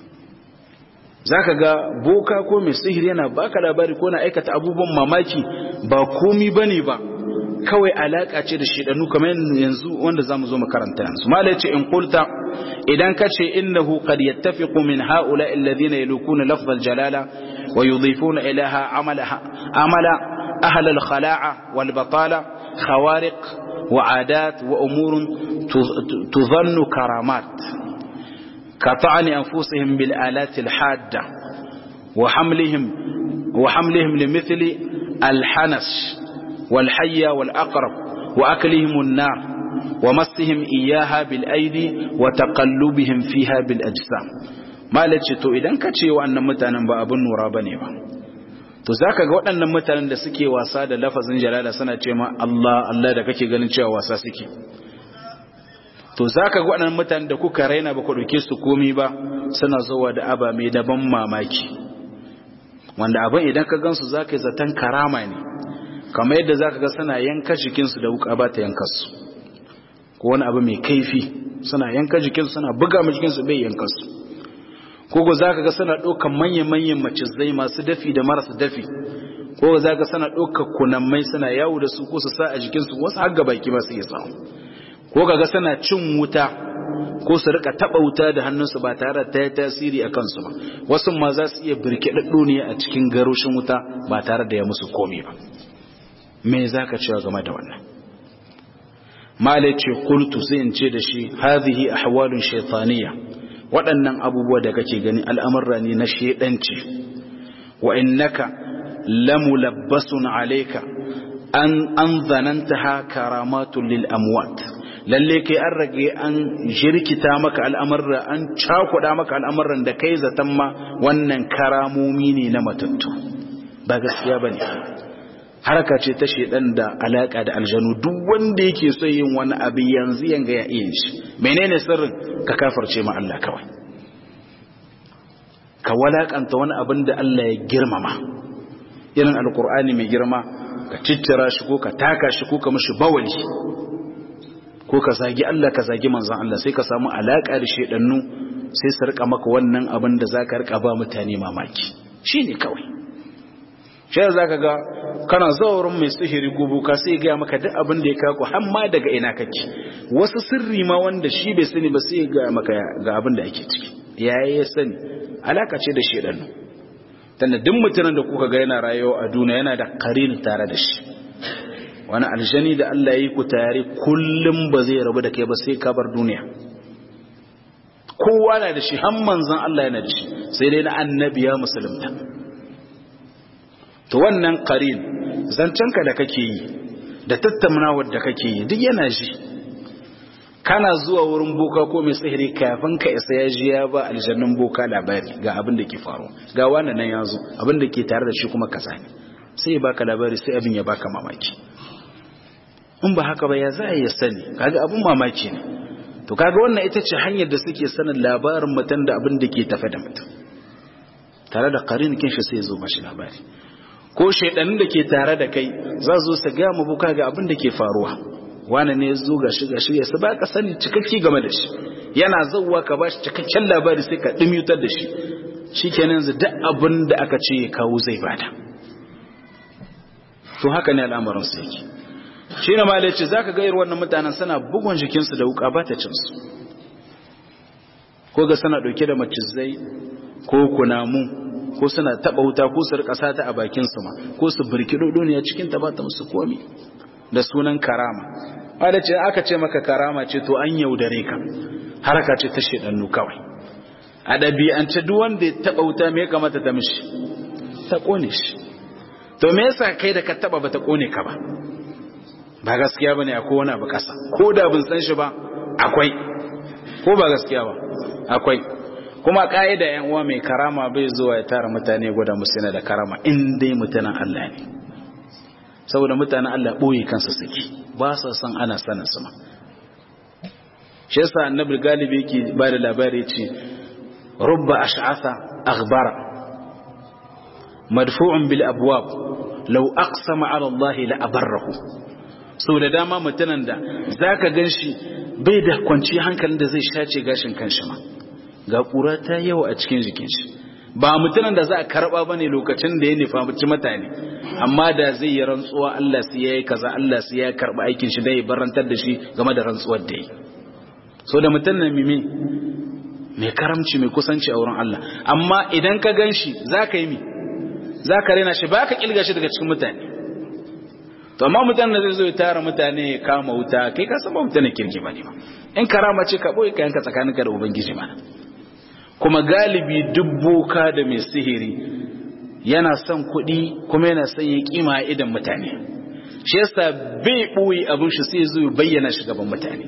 za ka ga boka ko mai sihiri yana baka labari ko na aikata abubuwan mamaki ba komi ba ne ba kawai alaƙa ce da shidanu kamar yanzu wanda za mu zo makaranta yanzu mala ce in kulta idan ka ce innahu qad yattafiqu min haula alladhina yalukuna lafzal jalala wa yudhifuna ilaha amalaha amala ahl al khala'a wal batala khawariq wa adat wa umurun tudhannu karamat كطعن أنفسهم بالآلات الحادة وحملهم وحملهم لمثل الحنس والحية والأقرب وأكلهم النار ومسهم إياها بالأيدي وتقلبهم فيها بالأجسام ما لتشتو إذن كتشي وأن متانا بأبن ورابني to zaka ga waɗannan mutanen da suke wasa da lafazin jalala suna ce ma Allah Allah da kake ganin cewa wasa suke to za ka waɗannan mutane da kuka raina ba ku ɗauke su komi ba suna zuwa da aba mai daban mamaki wanda abin idan ka gansu za ka yi zaton karama ne kamar yadda za ka ga suna yanka jikinsu da wuka ba ta yanka su ko wani abu mai kaifi suna yanka jikinsu suna buga ma jikinsu bai yanka su ko za ka ga suna ɗaukan manyan-manyan macizai masu dafi da marasa dafi ko za ka suna ɗaukan kunammai suna yawo da su ko su sa a jikinsu wasu har ga baki ba su iya samu ko kaga suna cin wuta ko su rika taba wuta da hannunsu ba tare da ta yi tasiri a kansu ba wasu ma za su iya birkiɗaɗɗo ne a cikin garoshin wuta ba tare da ya musu komi ba me za ka cewa game da wannan malai ce kultu sai in ce da shi hadhihi ahwalun shaytaniya waɗannan abubuwa da kake gani al'amurra ne na shedanci wa innaka lamulabbasun alayka an an zanantaha karamatun lil amwat lalle kai an rage an jirkita maka al'amarra an cakuɗa maka al'amarran da kai zaton ma wannan karamomi ne na matattu ba gaskiya ba ne haraka ce ta shaidan da alaƙa da aljanu duk wanda yake so yin wani abu yanzu yanga ya iya shi menene sirrin ka kafarce ma Allah kawai ka walakanta wani abin da Allah ya girmama irin alkur'ani mai girma ka ciccira shi ko ka taka shi ko ka mishi bawali ko ka zagi Allah ka zagi manzon Allah sai ka samu alaka da shedannu sai su rika maka wannan abin da zaka rika ba mutane mamaki shine kawai shi zaka ga kana zawurin mai sihiri gubu ka sai ga maka duk abin da ya kako har ma daga ina kake wasu sirri ma wanda shi bai sani ba sai ga maka ga abin da ake ciki yayi ya sani alaka ce da shedannu tunda duk mutumin da kuka ga yana rayuwa a duniya yana da qarin tare da shi wani aljani da Allah ya yi ku tare kullum ba zai rabu da kai ba sai ka bar duniya kowa na da shi har manzon Allah yana da shi sai dai na annabi ya musulunta to wannan qarin zancenka da kake yi da tattaunawar da kake yi duk yana ji kana zuwa wurin boka ko mai sihiri kafin ka isa ya ji ya ba aljannun boka labari ga abin da ke faru ga wannan nan ya zo abin da ke tare da shi kuma kaza ne sai ya baka labari sai abin ya baka mamaki in ba haka ba ya za ya sani kaga abin mamaki ne to kaga wannan ita ce hanyar da suke sanin labarin mutum da abin da ke tafe da mutum tare da karin kinshi sai ya zo mashi labari ko shaidanin da ke tare da kai za zo su ga mu buka ga abin da ke faruwa wani ne zo ga shi ga shi ya ba ka sani cikakke game da shi yana zauwa ka bashi cikakken labari sai ka dimyutar da shi shikenan yanzu duk abin da aka ce ya kawo zai bada to haka ne al'amarin su yake shi ne malai ce zaka ga irin wannan mutanen suna bugun jikinsu da wuka ba ta cin su ko ga suna dauke da macizai ko kunamu ko suna taba wuta ko su rika sata a bakin su ma ko su birkido duniya cikin ta ba ta musu komi da sunan karama wanda ce aka ce maka karama ce to an yaudare ka haraka ce ta shedannu kawai a ɗabi'ance duk wanda ya taba wuta me ya kamata ta mishi ta kone shi to me yasa kai da ka taba bata kone ka ba ba gaskiya bane akwai wani abu kasa ko da bin san shi ba akwai ko ba gaskiya ba akwai kuma ka'ida yan uwa mai karama bai zuwa ya tara mutane gwada musu yana da karama in dai mutanen Allah ne saboda mutanen Allah boye kansa suke ba sa san ana sanin su ma shi yasa annabi galibi yake ba da labari ce rubba ash'atha aghbara madfu'un bil abwab law aqsama ala Allah la abarrahu sau da dama mutanen da zaka ganshi bai da kwanci hankalin da zai shace gashin kanshi ma ga ƙura ta yawa a cikin jikin shi ba mutumin da za a karɓa ba ne lokacin da ya nufa mutane amma da zai yi rantsuwa Allah su ya yi kaza Allah su ya karɓa aikin shi da ya barantar da shi game da rantsuwar da ya so da mutum na mimi mai karamci mai kusanci a wurin Allah amma idan ka gan shi za ka yi mi za ka rena shi ba ka ƙilga shi daga cikin mutane to amma mutanen da zai zo ya tara mutane ya kama wuta kai ka san ba mutane kirki ba ne ba in karama ce ka ɓoye kayanka tsakaninka da ubangiji mana kuma galibi duk boka da mai sihiri yana son kuɗi kuma yana son ya kima a idan mutane shi yasa bai ɓoye abin shi sai zo bayyana shi gaban mutane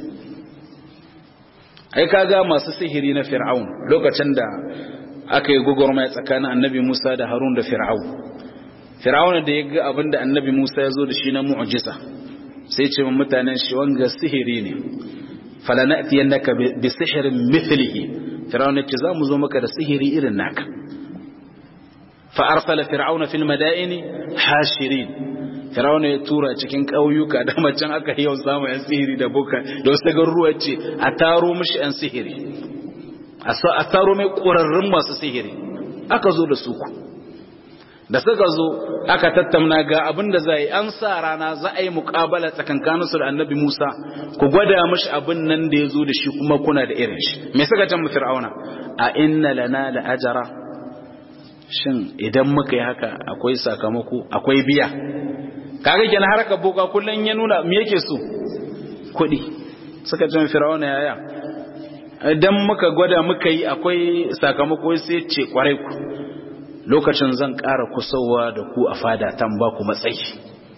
ai kaga masu sihiri na fir'aun lokacin da aka yi gwagwarmaya tsakanin annabi musa da harun da fir'aun fir'aun da ya ga abin da annabi musa ya zo da shi na mu'jiza sai ce mutanen shi wanga sihiri ne falanatiyannaka bi sihirin mithlihi fir'auna ce za mu zo maka da sihiri irin naka fa arsala fir'auna fil madaini hashirin fir'auna ya tura cikin ƙauyuka da macen aka yau samu yan sihiri da boka da wasu garuruwa ce a taro mishi yan sihiri a taro mai ƙwararrun masu sihiri aka zo da su ku da suka zo aka tattauna ga abin da za yi an sa rana za a yi muƙabala tsakankaninsu da annabi Musa ku gwada mashi abin nan da ya zo da shi kuma kuna da irin shi me suka can fir'auna a inna lana la ajara shin idan muka yi haka akwai sakamako akwai biya kaga kenan harkar boka kullun ya nuna me yake so kuɗi suka can fir'auna yaya idan muka gwada muka yi akwai sakamako sai ce kwarai ku lokacin zan ƙara kusowa da ku a fada tan ba ku matsayi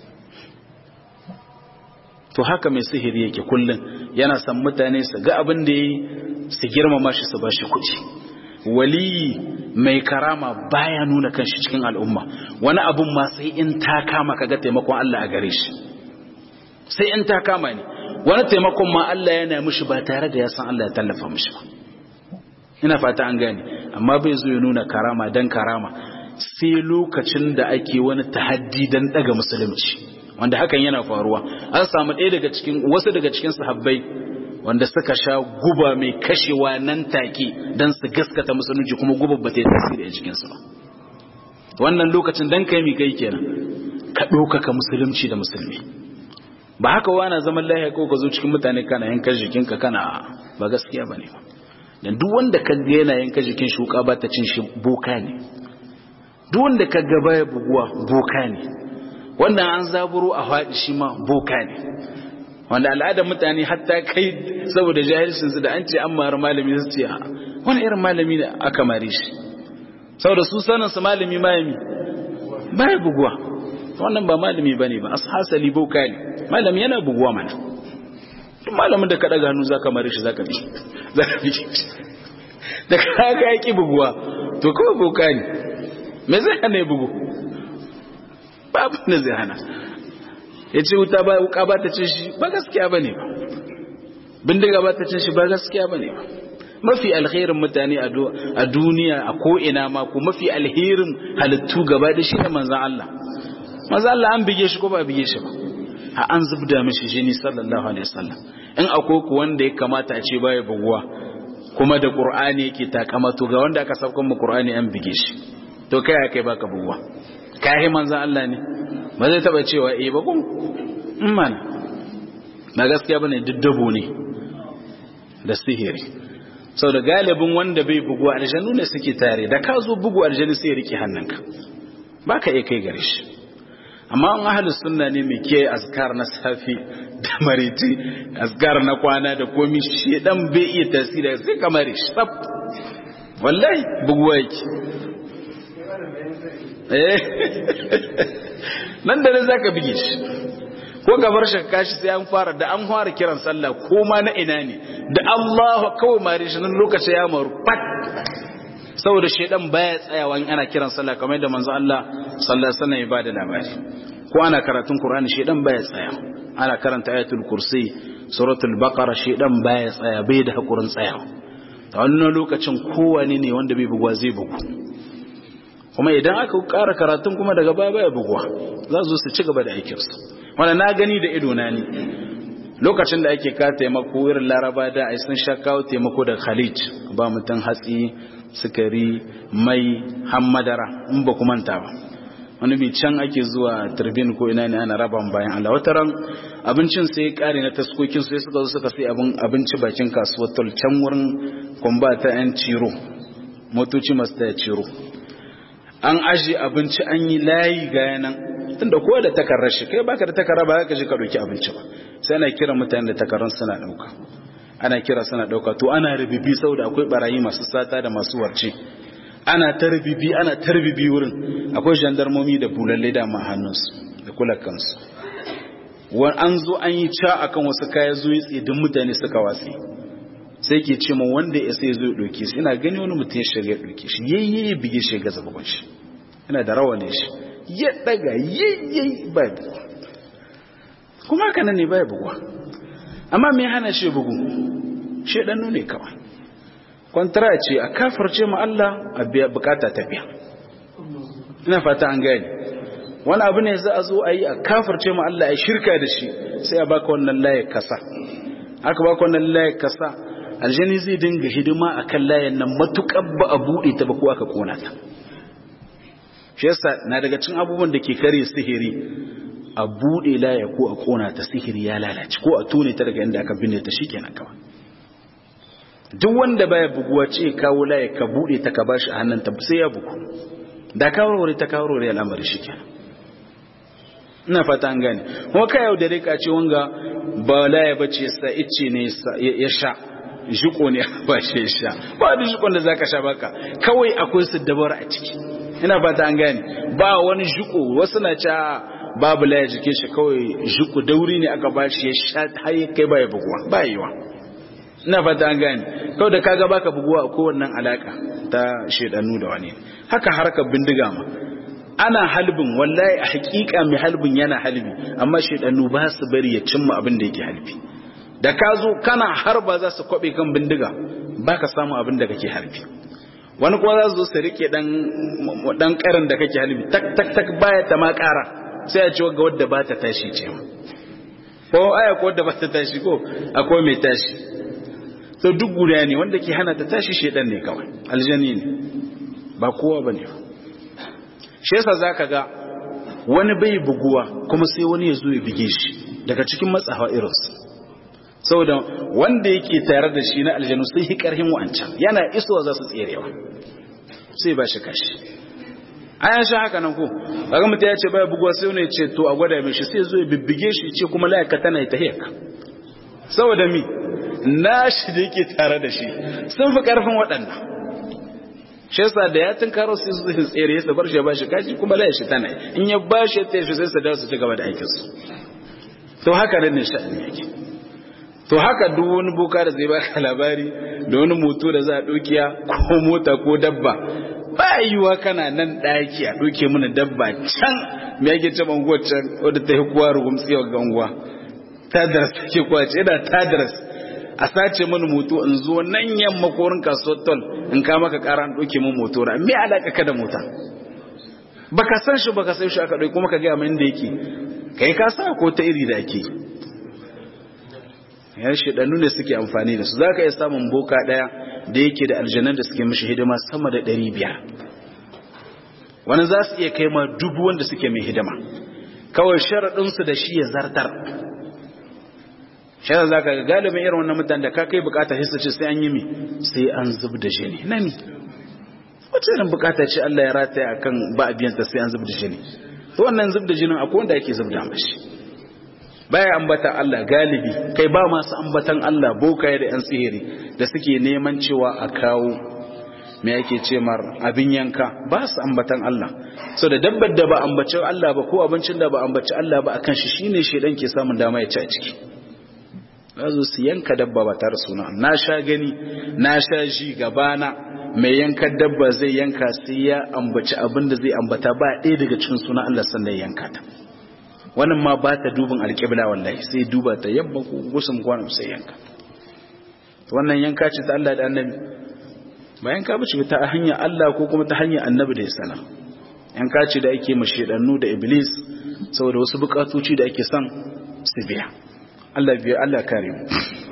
to haka mai sihiri yake kullum yana san mutane su ga abin da yi su girmama shi su ba shi kuɗi waliyi mai karama baya nuna kanshi cikin al'umma wani abun ma sai in ta kama kaga taimakon Allah a gare shi sai in ta kama ne wani taimakon ma Allah yana mishi ba tare da ya san Allah ya tallafa mishi ba ina fata an gane amma bai zo ya nuna karama dan karama sai lokacin da ake wani tahaddi dan daga musulunci wanda hakan yana faruwa an samu ɗaya daga cikin wasu daga cikin sahabbai wanda suka sha guba mai kashewa nan take dan su gaskata musulunci kuma guba ba ta yi tasiri a cikin su ba wannan lokacin dan kai mi kai kenan ka ɗaukaka musulunci da musulmi ba haka wana zaman lahiya ko ka zo cikin mutane kana yankan jikinka kana ba gaskiya bane ba dan duk wanda ka ga yana yanka jikin shuka ba ta cin shi boka ne duk wanda ka ga baya buguwa boka ne wannan an zaburo a faɗi shi ma boka ne wanda al'adar mutane hatta kai saboda jahilcin su da an ce an mara malami su ce wani irin malami ne aka mare shi saboda su sanin su malami malami baya buguwa wannan ba malami bane ba ashasali boka ne malami yana buguwa mana malamin da ka daga hannu zaka mare shi zaka bi zaka bi da kaga yaki buguwa to kawai boka ne me zai hana ya bugu babu ne zai hana ya ce wuta ba wuka ba ta cin shi ba gaskiya bane ba bindiga ba ta cin shi ba gaskiya bane ba mafi alherin mutane a duniya a ko'ina ma ko mafi alherin halittu gaba da shi ne manzan Allah manzan Allah an bige shi ko ba bige shi ba a an zubda mishi jini sallallahu alaihi wasallam in akwai ku wanda ya kamata a ce baya buguwa kuma da qur'ani yake takama to ga wanda aka saukan mu qur'ani an bige shi to kai kai baka buguwa kai manzan Allah ne ba zai taba cewa eh ba kun in mana ba gaskiya bane diddabo ne da sihiri sau da galibin wanda bai bugu aljanu ne suke tare da ka zo bugu aljanu sai ya rike hannunka ba ka iya kai gare shi amma an ahalu sunna ne mai ke azkar na safi da mariti azkar na kwana da komi shi dan bai iya tasiri sai kamar shi tsaf wallahi buguwa yake eh nan da nan zaka bige shi ko gabar shakka shi sai an fara da an fara kiran sallah ko ma na ina ne da Allahu kawai mare shi nan lokaci ya maru pat saboda shedan baya tsayawa in ana kiran sallah kamar da manzo Allah sallallahu alaihi wasallam ya bada labari ko ana karatun Qur'ani shedan baya tsaya ana karanta ayatul kursi suratul baqara shedan baya tsaya bai da hakurin tsaya a wannan lokacin kowane ne wanda bai bugwa zai bugu kuma idan aka ƙara karatun kuma daga baya baya bugwa za su su ci gaba da aikinsu wanda na gani da ido na ni lokacin da ake ka taimako irin laraba da ai sun sha kawo taimako da khalid ba mutum hatsi sukari mai hammadara in ba ku manta ba wani bi can ake zuwa turbin ko ina ne ana raba bayan Allah wata ran abincin sai ya kare na taskokin sai suka zo suka sai abin abinci bakin kasuwar tol can wurin kwamba ta yan ciro motoci masu ta ciro an aje abinci an yi layi ga yanan tunda kowa da takarar shi kai baka da takarra ba ka je ka dauki abinci ba sai ana kira mutane da takarrun suna dauka ana kira suna dauka to ana rubibi saboda akwai barayi masu sata da masu warce ana ta rubibi ana ta rubibi wurin akwai gendarmomi da bulalle da ma hannunsu da kula kansu wan an zo an yi ca akan wasu kaya zuwa tsidin mutane suka watsi sai ke ce ma wanda ya sai zo ya dauke shi ina gani wani mutum ya shiga ya dauke shi yayye bige shi ga zababan shi ina da rawanin shi ya daga yayyayi ba bugu kuma haka nan ne ba buguwa amma mai hana shi bugu shi ɗannu ne kawai kwantara ce a kafarce ma Allah a biya bukata ta biya ina fata an gani wani abu ne za a zo a yi a kafarce ma Allah a shirka da shi sai a baka wannan laye kasa aka baka wannan laye kasa aljani zai dinga hidima akan layen nan matukar ba a buɗe ta ba ko aka kona ta shi yasa na daga cin abubuwan da ke kare sihiri a buɗe laya ko a kona ta sihiri ya lalace ko a tone ta daga inda aka binne ta shikenan kawai duk wanda baya buguwa ce kawo laya ka buɗe ta ka bashi a hannun ta sai ya bugu da kawarware ta kawarware al'amari shikenan ina fata an gane kuma ka yau da rika ce wanga ba laya bace sa icce ne ya sha jiko ne ba shi ya sha ba da jikon da zaka sha baka kawai akwai su dabar a ciki ina fata an gane ba wani jiko wasu na ca babu laya jike shi kawai jiko dauri ne aka bashi ya sha har ya kai baya buguwa ba yiwa ina fata an gane kawai da kaga baka buguwa a kowannan alaka ta shedanu da wani haka harkar bindiga ma ana halbin wallahi a hakika mai halbin yana halbi amma shedanu ba su bari ya cimma abin da yake halbi da ka zo kana harba za su kwabe kan bindiga baka samu abin da kake harbi wani kuma za su zo su rike dan karin da kake halbi tak tak tak baya ta ma kara sai a ce ga wadda ba ta tashi ce ko aya ko wadda ba ta tashi ko akwai mai tashi to duk guda ne wanda ke hana ta tashi shedan ne kawai aljani ne ba kowa bane shi yasa zaka ga wani bai buguwa kuma sai wani ya zo ya bige shi daga cikin matsawa irinsu saboda wanda yake tare da shi na aljanu sai yi karhin wancan yana isowa za su tserewa sai ba shi kashi an sha haka nan ko kaga mutum ya ce baya buguwa sai wani ya ce to a gwada mai shi sai zo ya bibbige shi ce kuma layaka tana ta hiyaka saboda mi na shi da yake tare da shi sun fi karfin waɗannan shi yasa da ya tunkaro su su tsere su bar shi ba shi kashi kuma la shi tana in ya ba shi ta shi sai su dawo su ci gaba da aikin su to haka nan ne sha'ani yake to haka duk wani boka da zai baka labari da wani moto da za a dokiya ko mota ko dabba ba yiwa kana nan daki a doke mana dabba can me yake ce banguwar can wadda ta yi kuwa rugumtsiya ga unguwa tadras take kwace ina tadras a sace mana moto in zo nan yamma korin kasuwar tol in ka maka kara an doke mun moto ra me alaka ka da mota baka san shi baka san shi aka dauki kuma ka ga min da yake kai ka sa ko ta iri da ake yan shedanu ne suke amfani da su zaka iya samun boka daya da yake da aljanan da suke mishi hidima sama da 500 wani za su iya kai ma dubu wanda suke mai hidima kawai sharadin su da shi ya zartar sharadin zaka ga galibin irin wannan mutane da ka kai bukata hissa ce sai an yi mi sai an zub da jini nani wace irin bukata ce Allah ya rataya akan ba abiyanta sai an zub da jini to wannan zub da jinin akwai wanda yake zub da mashi baya ambata Allah galibi kai ba masu ambatan Allah bokaye da yan sihiri da suke neman cewa a kawo me yake ce mar abin yanka ba su ambatan Allah so da dabbar da ba ambaci Allah ba ko abincin da ba ambaci Allah ba akan shi shine shedan ke samun dama ya ci a ciki zazu su yanka dabba ba tare suna na sha gani na sha ji gabana mai yanka dabba zai yanka sai ya ambaci abin da zai ambata ba ɗaya daga cikin suna Allah sannan yanka ta wannan ma ba ta dubin alƙibla wallahi sai duba ta yamma ko gusun kwanan sai yanka wannan yanka ce ta Allah da annabi ba yanka ba ce ta hanyar Allah ko kuma ta hanyar annabi da ya sana yanka ce da ake mashedannu da iblis saboda wasu bukatoci da ake son su biya Allah biya Allah kare mu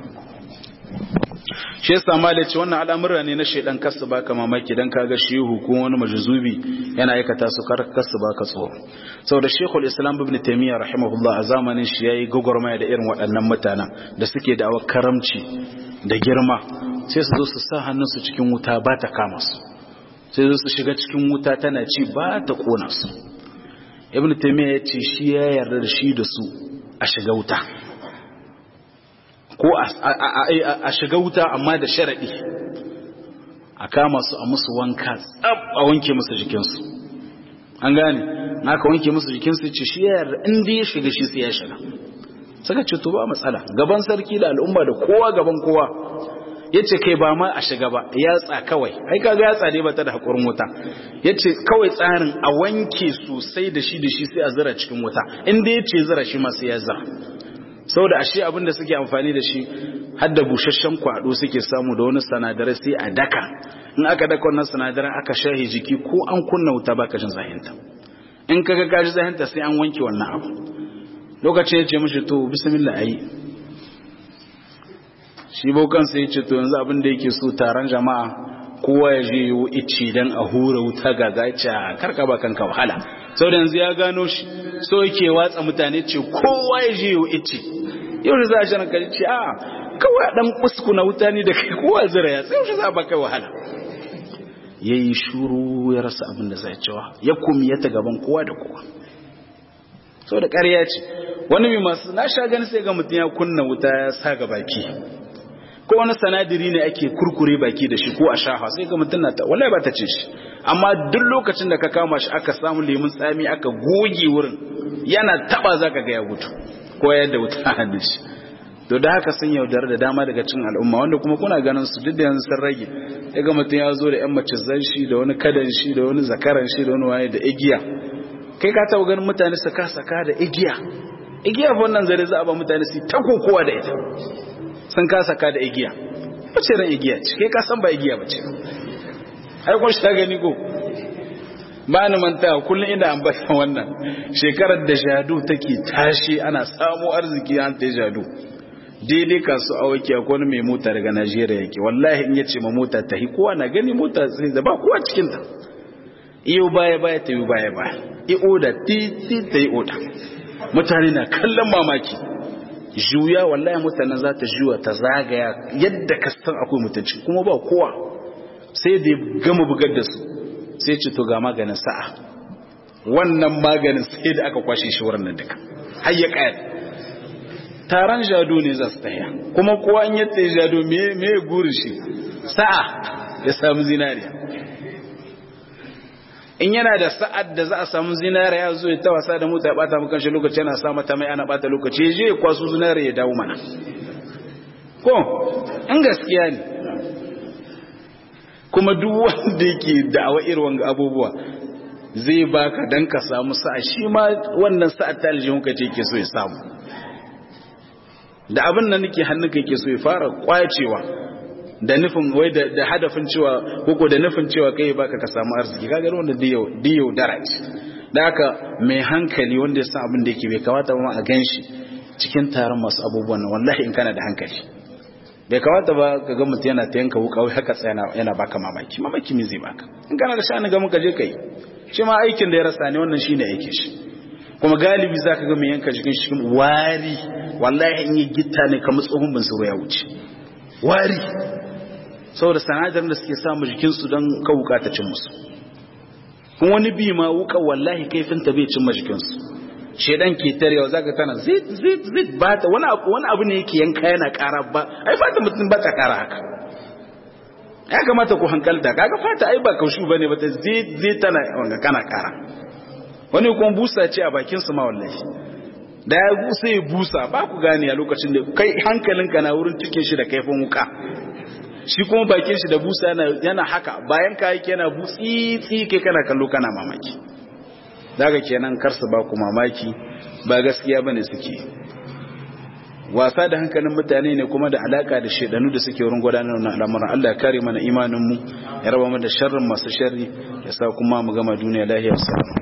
shi yasa malai ce wannan al'amura ne na shedan kasu baka mamaki dan kaga shehu ko wani majzubi yana aikata su kar kasu baka tsoro saboda shekul islam ibn taymiyyah rahimahullah a zamanin shi yayi gogormaya da irin waɗannan mutanen da suke da karamci da girma sai su zo su sa hannunsu cikin wuta ba ta kama su sai su shiga cikin wuta tana ci ba ta kona su ibn taymiyyah ya ce shi ya yarda da shi da su a shiga wuta ko a shiga wuta amma da sharaɗi a kama su a musu wanka tsab a wanke musu jikinsu an gane aka wanke musu jikinsu ce shi ya yarda inda ya shiga shi sai ya shiga suka ce to ba matsala gaban sarki da al'umma da kowa gaban kowa ya ce kai ba ma a shiga ba yatsa kawai ai kaga yatsa ne ba ta da haƙurin wuta ya ce kawai tsarin a wanke sosai da shi da shi sai a zira cikin wuta inda ya ce zira shi ma sai ya zira saboda ashe abin da suke amfani da shi har da busasshen kwado suke samu da wani sanadarai sai a daka in aka daka wannan sanadarai aka shahi jiki ko an kunna wuta baka jin zahinta in kaga ka ji zahinta sai an wanke wannan abu lokacin ya ce mishi to bismillah ayi shi bokan sai ya ce to yanzu abin da yake so taron jama'a kowa ya je yiwu ici dan a hura wuta ga gaca karka ba kanka wahala sau da yanzu ya gano shi so yake watsa mutane ce kowa ya je yiwu ici yau da za a shirin kaji ce a kawai dan kuskuna wuta ne da kai kowa zira ya sai shi za ba kai wahala ya yi shuru ya rasa abin da zai cewa ya kumiyata gaban kowa da kowa sau da ƙarya ce wani mai masu na sha gani sai ga mutum ya kunna wuta ya sa ga baki ko wani sanadiri ne ake kurkure baki da shi ko a shafa sai ga mutum na ta wallahi ba ta ce shi amma duk lokacin da ka kama shi aka samu lemun tsami aka goge wurin yana taba zaka ga ya gudu ko yadda wuta a hannun shi to da haka sun yaudar da dama daga cin al'umma wanda kuma kuna ganin su duk da yanzu sun rage daga mutum ya zo da yan macizan shi da wani kadan shi da wani zakaran shi da wani waye da igiya kai ka taɓa ganin mutane su ka saka da igiya igiya fa wannan zare za a ba mutane su ta kokowa da ita sun ka saka da igiya wace ran igiya ce kai ka san ba igiya ba ce ai kun shi gani ko ba ni manta kullum ina ambata wannan shekarar da jadu take tashi ana samu arziki an ta jadu daidai kasu awaki akwai wani mai mota daga Najeriya yake wallahi in yace ma mota ta hi kowa na gani mota sai da ba kowa cikin ta iyo baya baya ta yi baya baya i oda ti ti ta yi oda mutane na kallon mamaki juya wallahi mutanen za ta juya ta zagaya yadda ka san akwai mutunci kuma ba kowa sai da gama bugar da su sai ce to ga maganin sa'a wannan maganin sai da aka kwashe shi wurin nan duka har ya kayar taron jado ne za su taya kuma kowa an yadda ya jado me ya guri shi sa'a ya samu zinariya in yana da sa'ad da za a samu zinare ya zo ya ta wasa da mota ya bata maka shi lokaci yana sa mata mai ana bata lokaci ya je ya kwaso zinare ya dawo mana ko in gaskiya ne kuma duk wanda yake da'awa irin wanga abubuwa zai baka dan ka samu sa'a shi ma wannan sa'ad ta aljihun ka ce yake so ya samu da abin nan nake hannunka yake so ya fara kwacewa da nufin wai da hadafin cewa koko da nufin cewa kai baka ka samu arziki kaga wanda diyo diyo daraja da haka mai hankali wanda ya san abin da yake bai kamata ba a ganshi cikin taron masu abubuwan nan wallahi in kana da hankali bai kamata ba ka ga mutum yana ta yanka wuka wai haka tsaya yana baka mamaki mamaki me zai baka in kana da sha'ani ga muka je kai shi ma aikin da ya rasa ne wannan shine aikin shi kuma galibi za ka ga mai yanka jikin shi wari wallahi in yi gitta ne kamar tsohon bin ya wuce wari saboda sanadar da suke samu jikinsu don kawuka ta cin musu kun wani bi ma wuka wallahi kaifin ta bai cin jikinsu shedan ke tarewa zaka tana zit zit zit ba ta wani abu wani abu ne yake yanka yana kara ba ai fata mutum ba ta kara haka ya kamata ku hankalta kaga fata ai ba kaushu bane ba ta zit zit tana wanga kana kara wani kuma busa ce a bakin su ma wallahi da ya busa ya busa ba ku gane a lokacin da kai hankalinka na wurin cikin shi da kaifin wuka shi kuma bakin shi da busa yana haka bayan ka yake yana butsi tsi kai kana kallo kana mamaki daga kenan kar su ba ku mamaki ba gaskiya bane suke wasa da hankalin mutane ne kuma da alaka da shedanu da suke wurin gudanar da al'amuran Allah ya kare mana imanin mu ya raba mu da sharrin masu sharri ya sa kuma mu gama duniya lahiya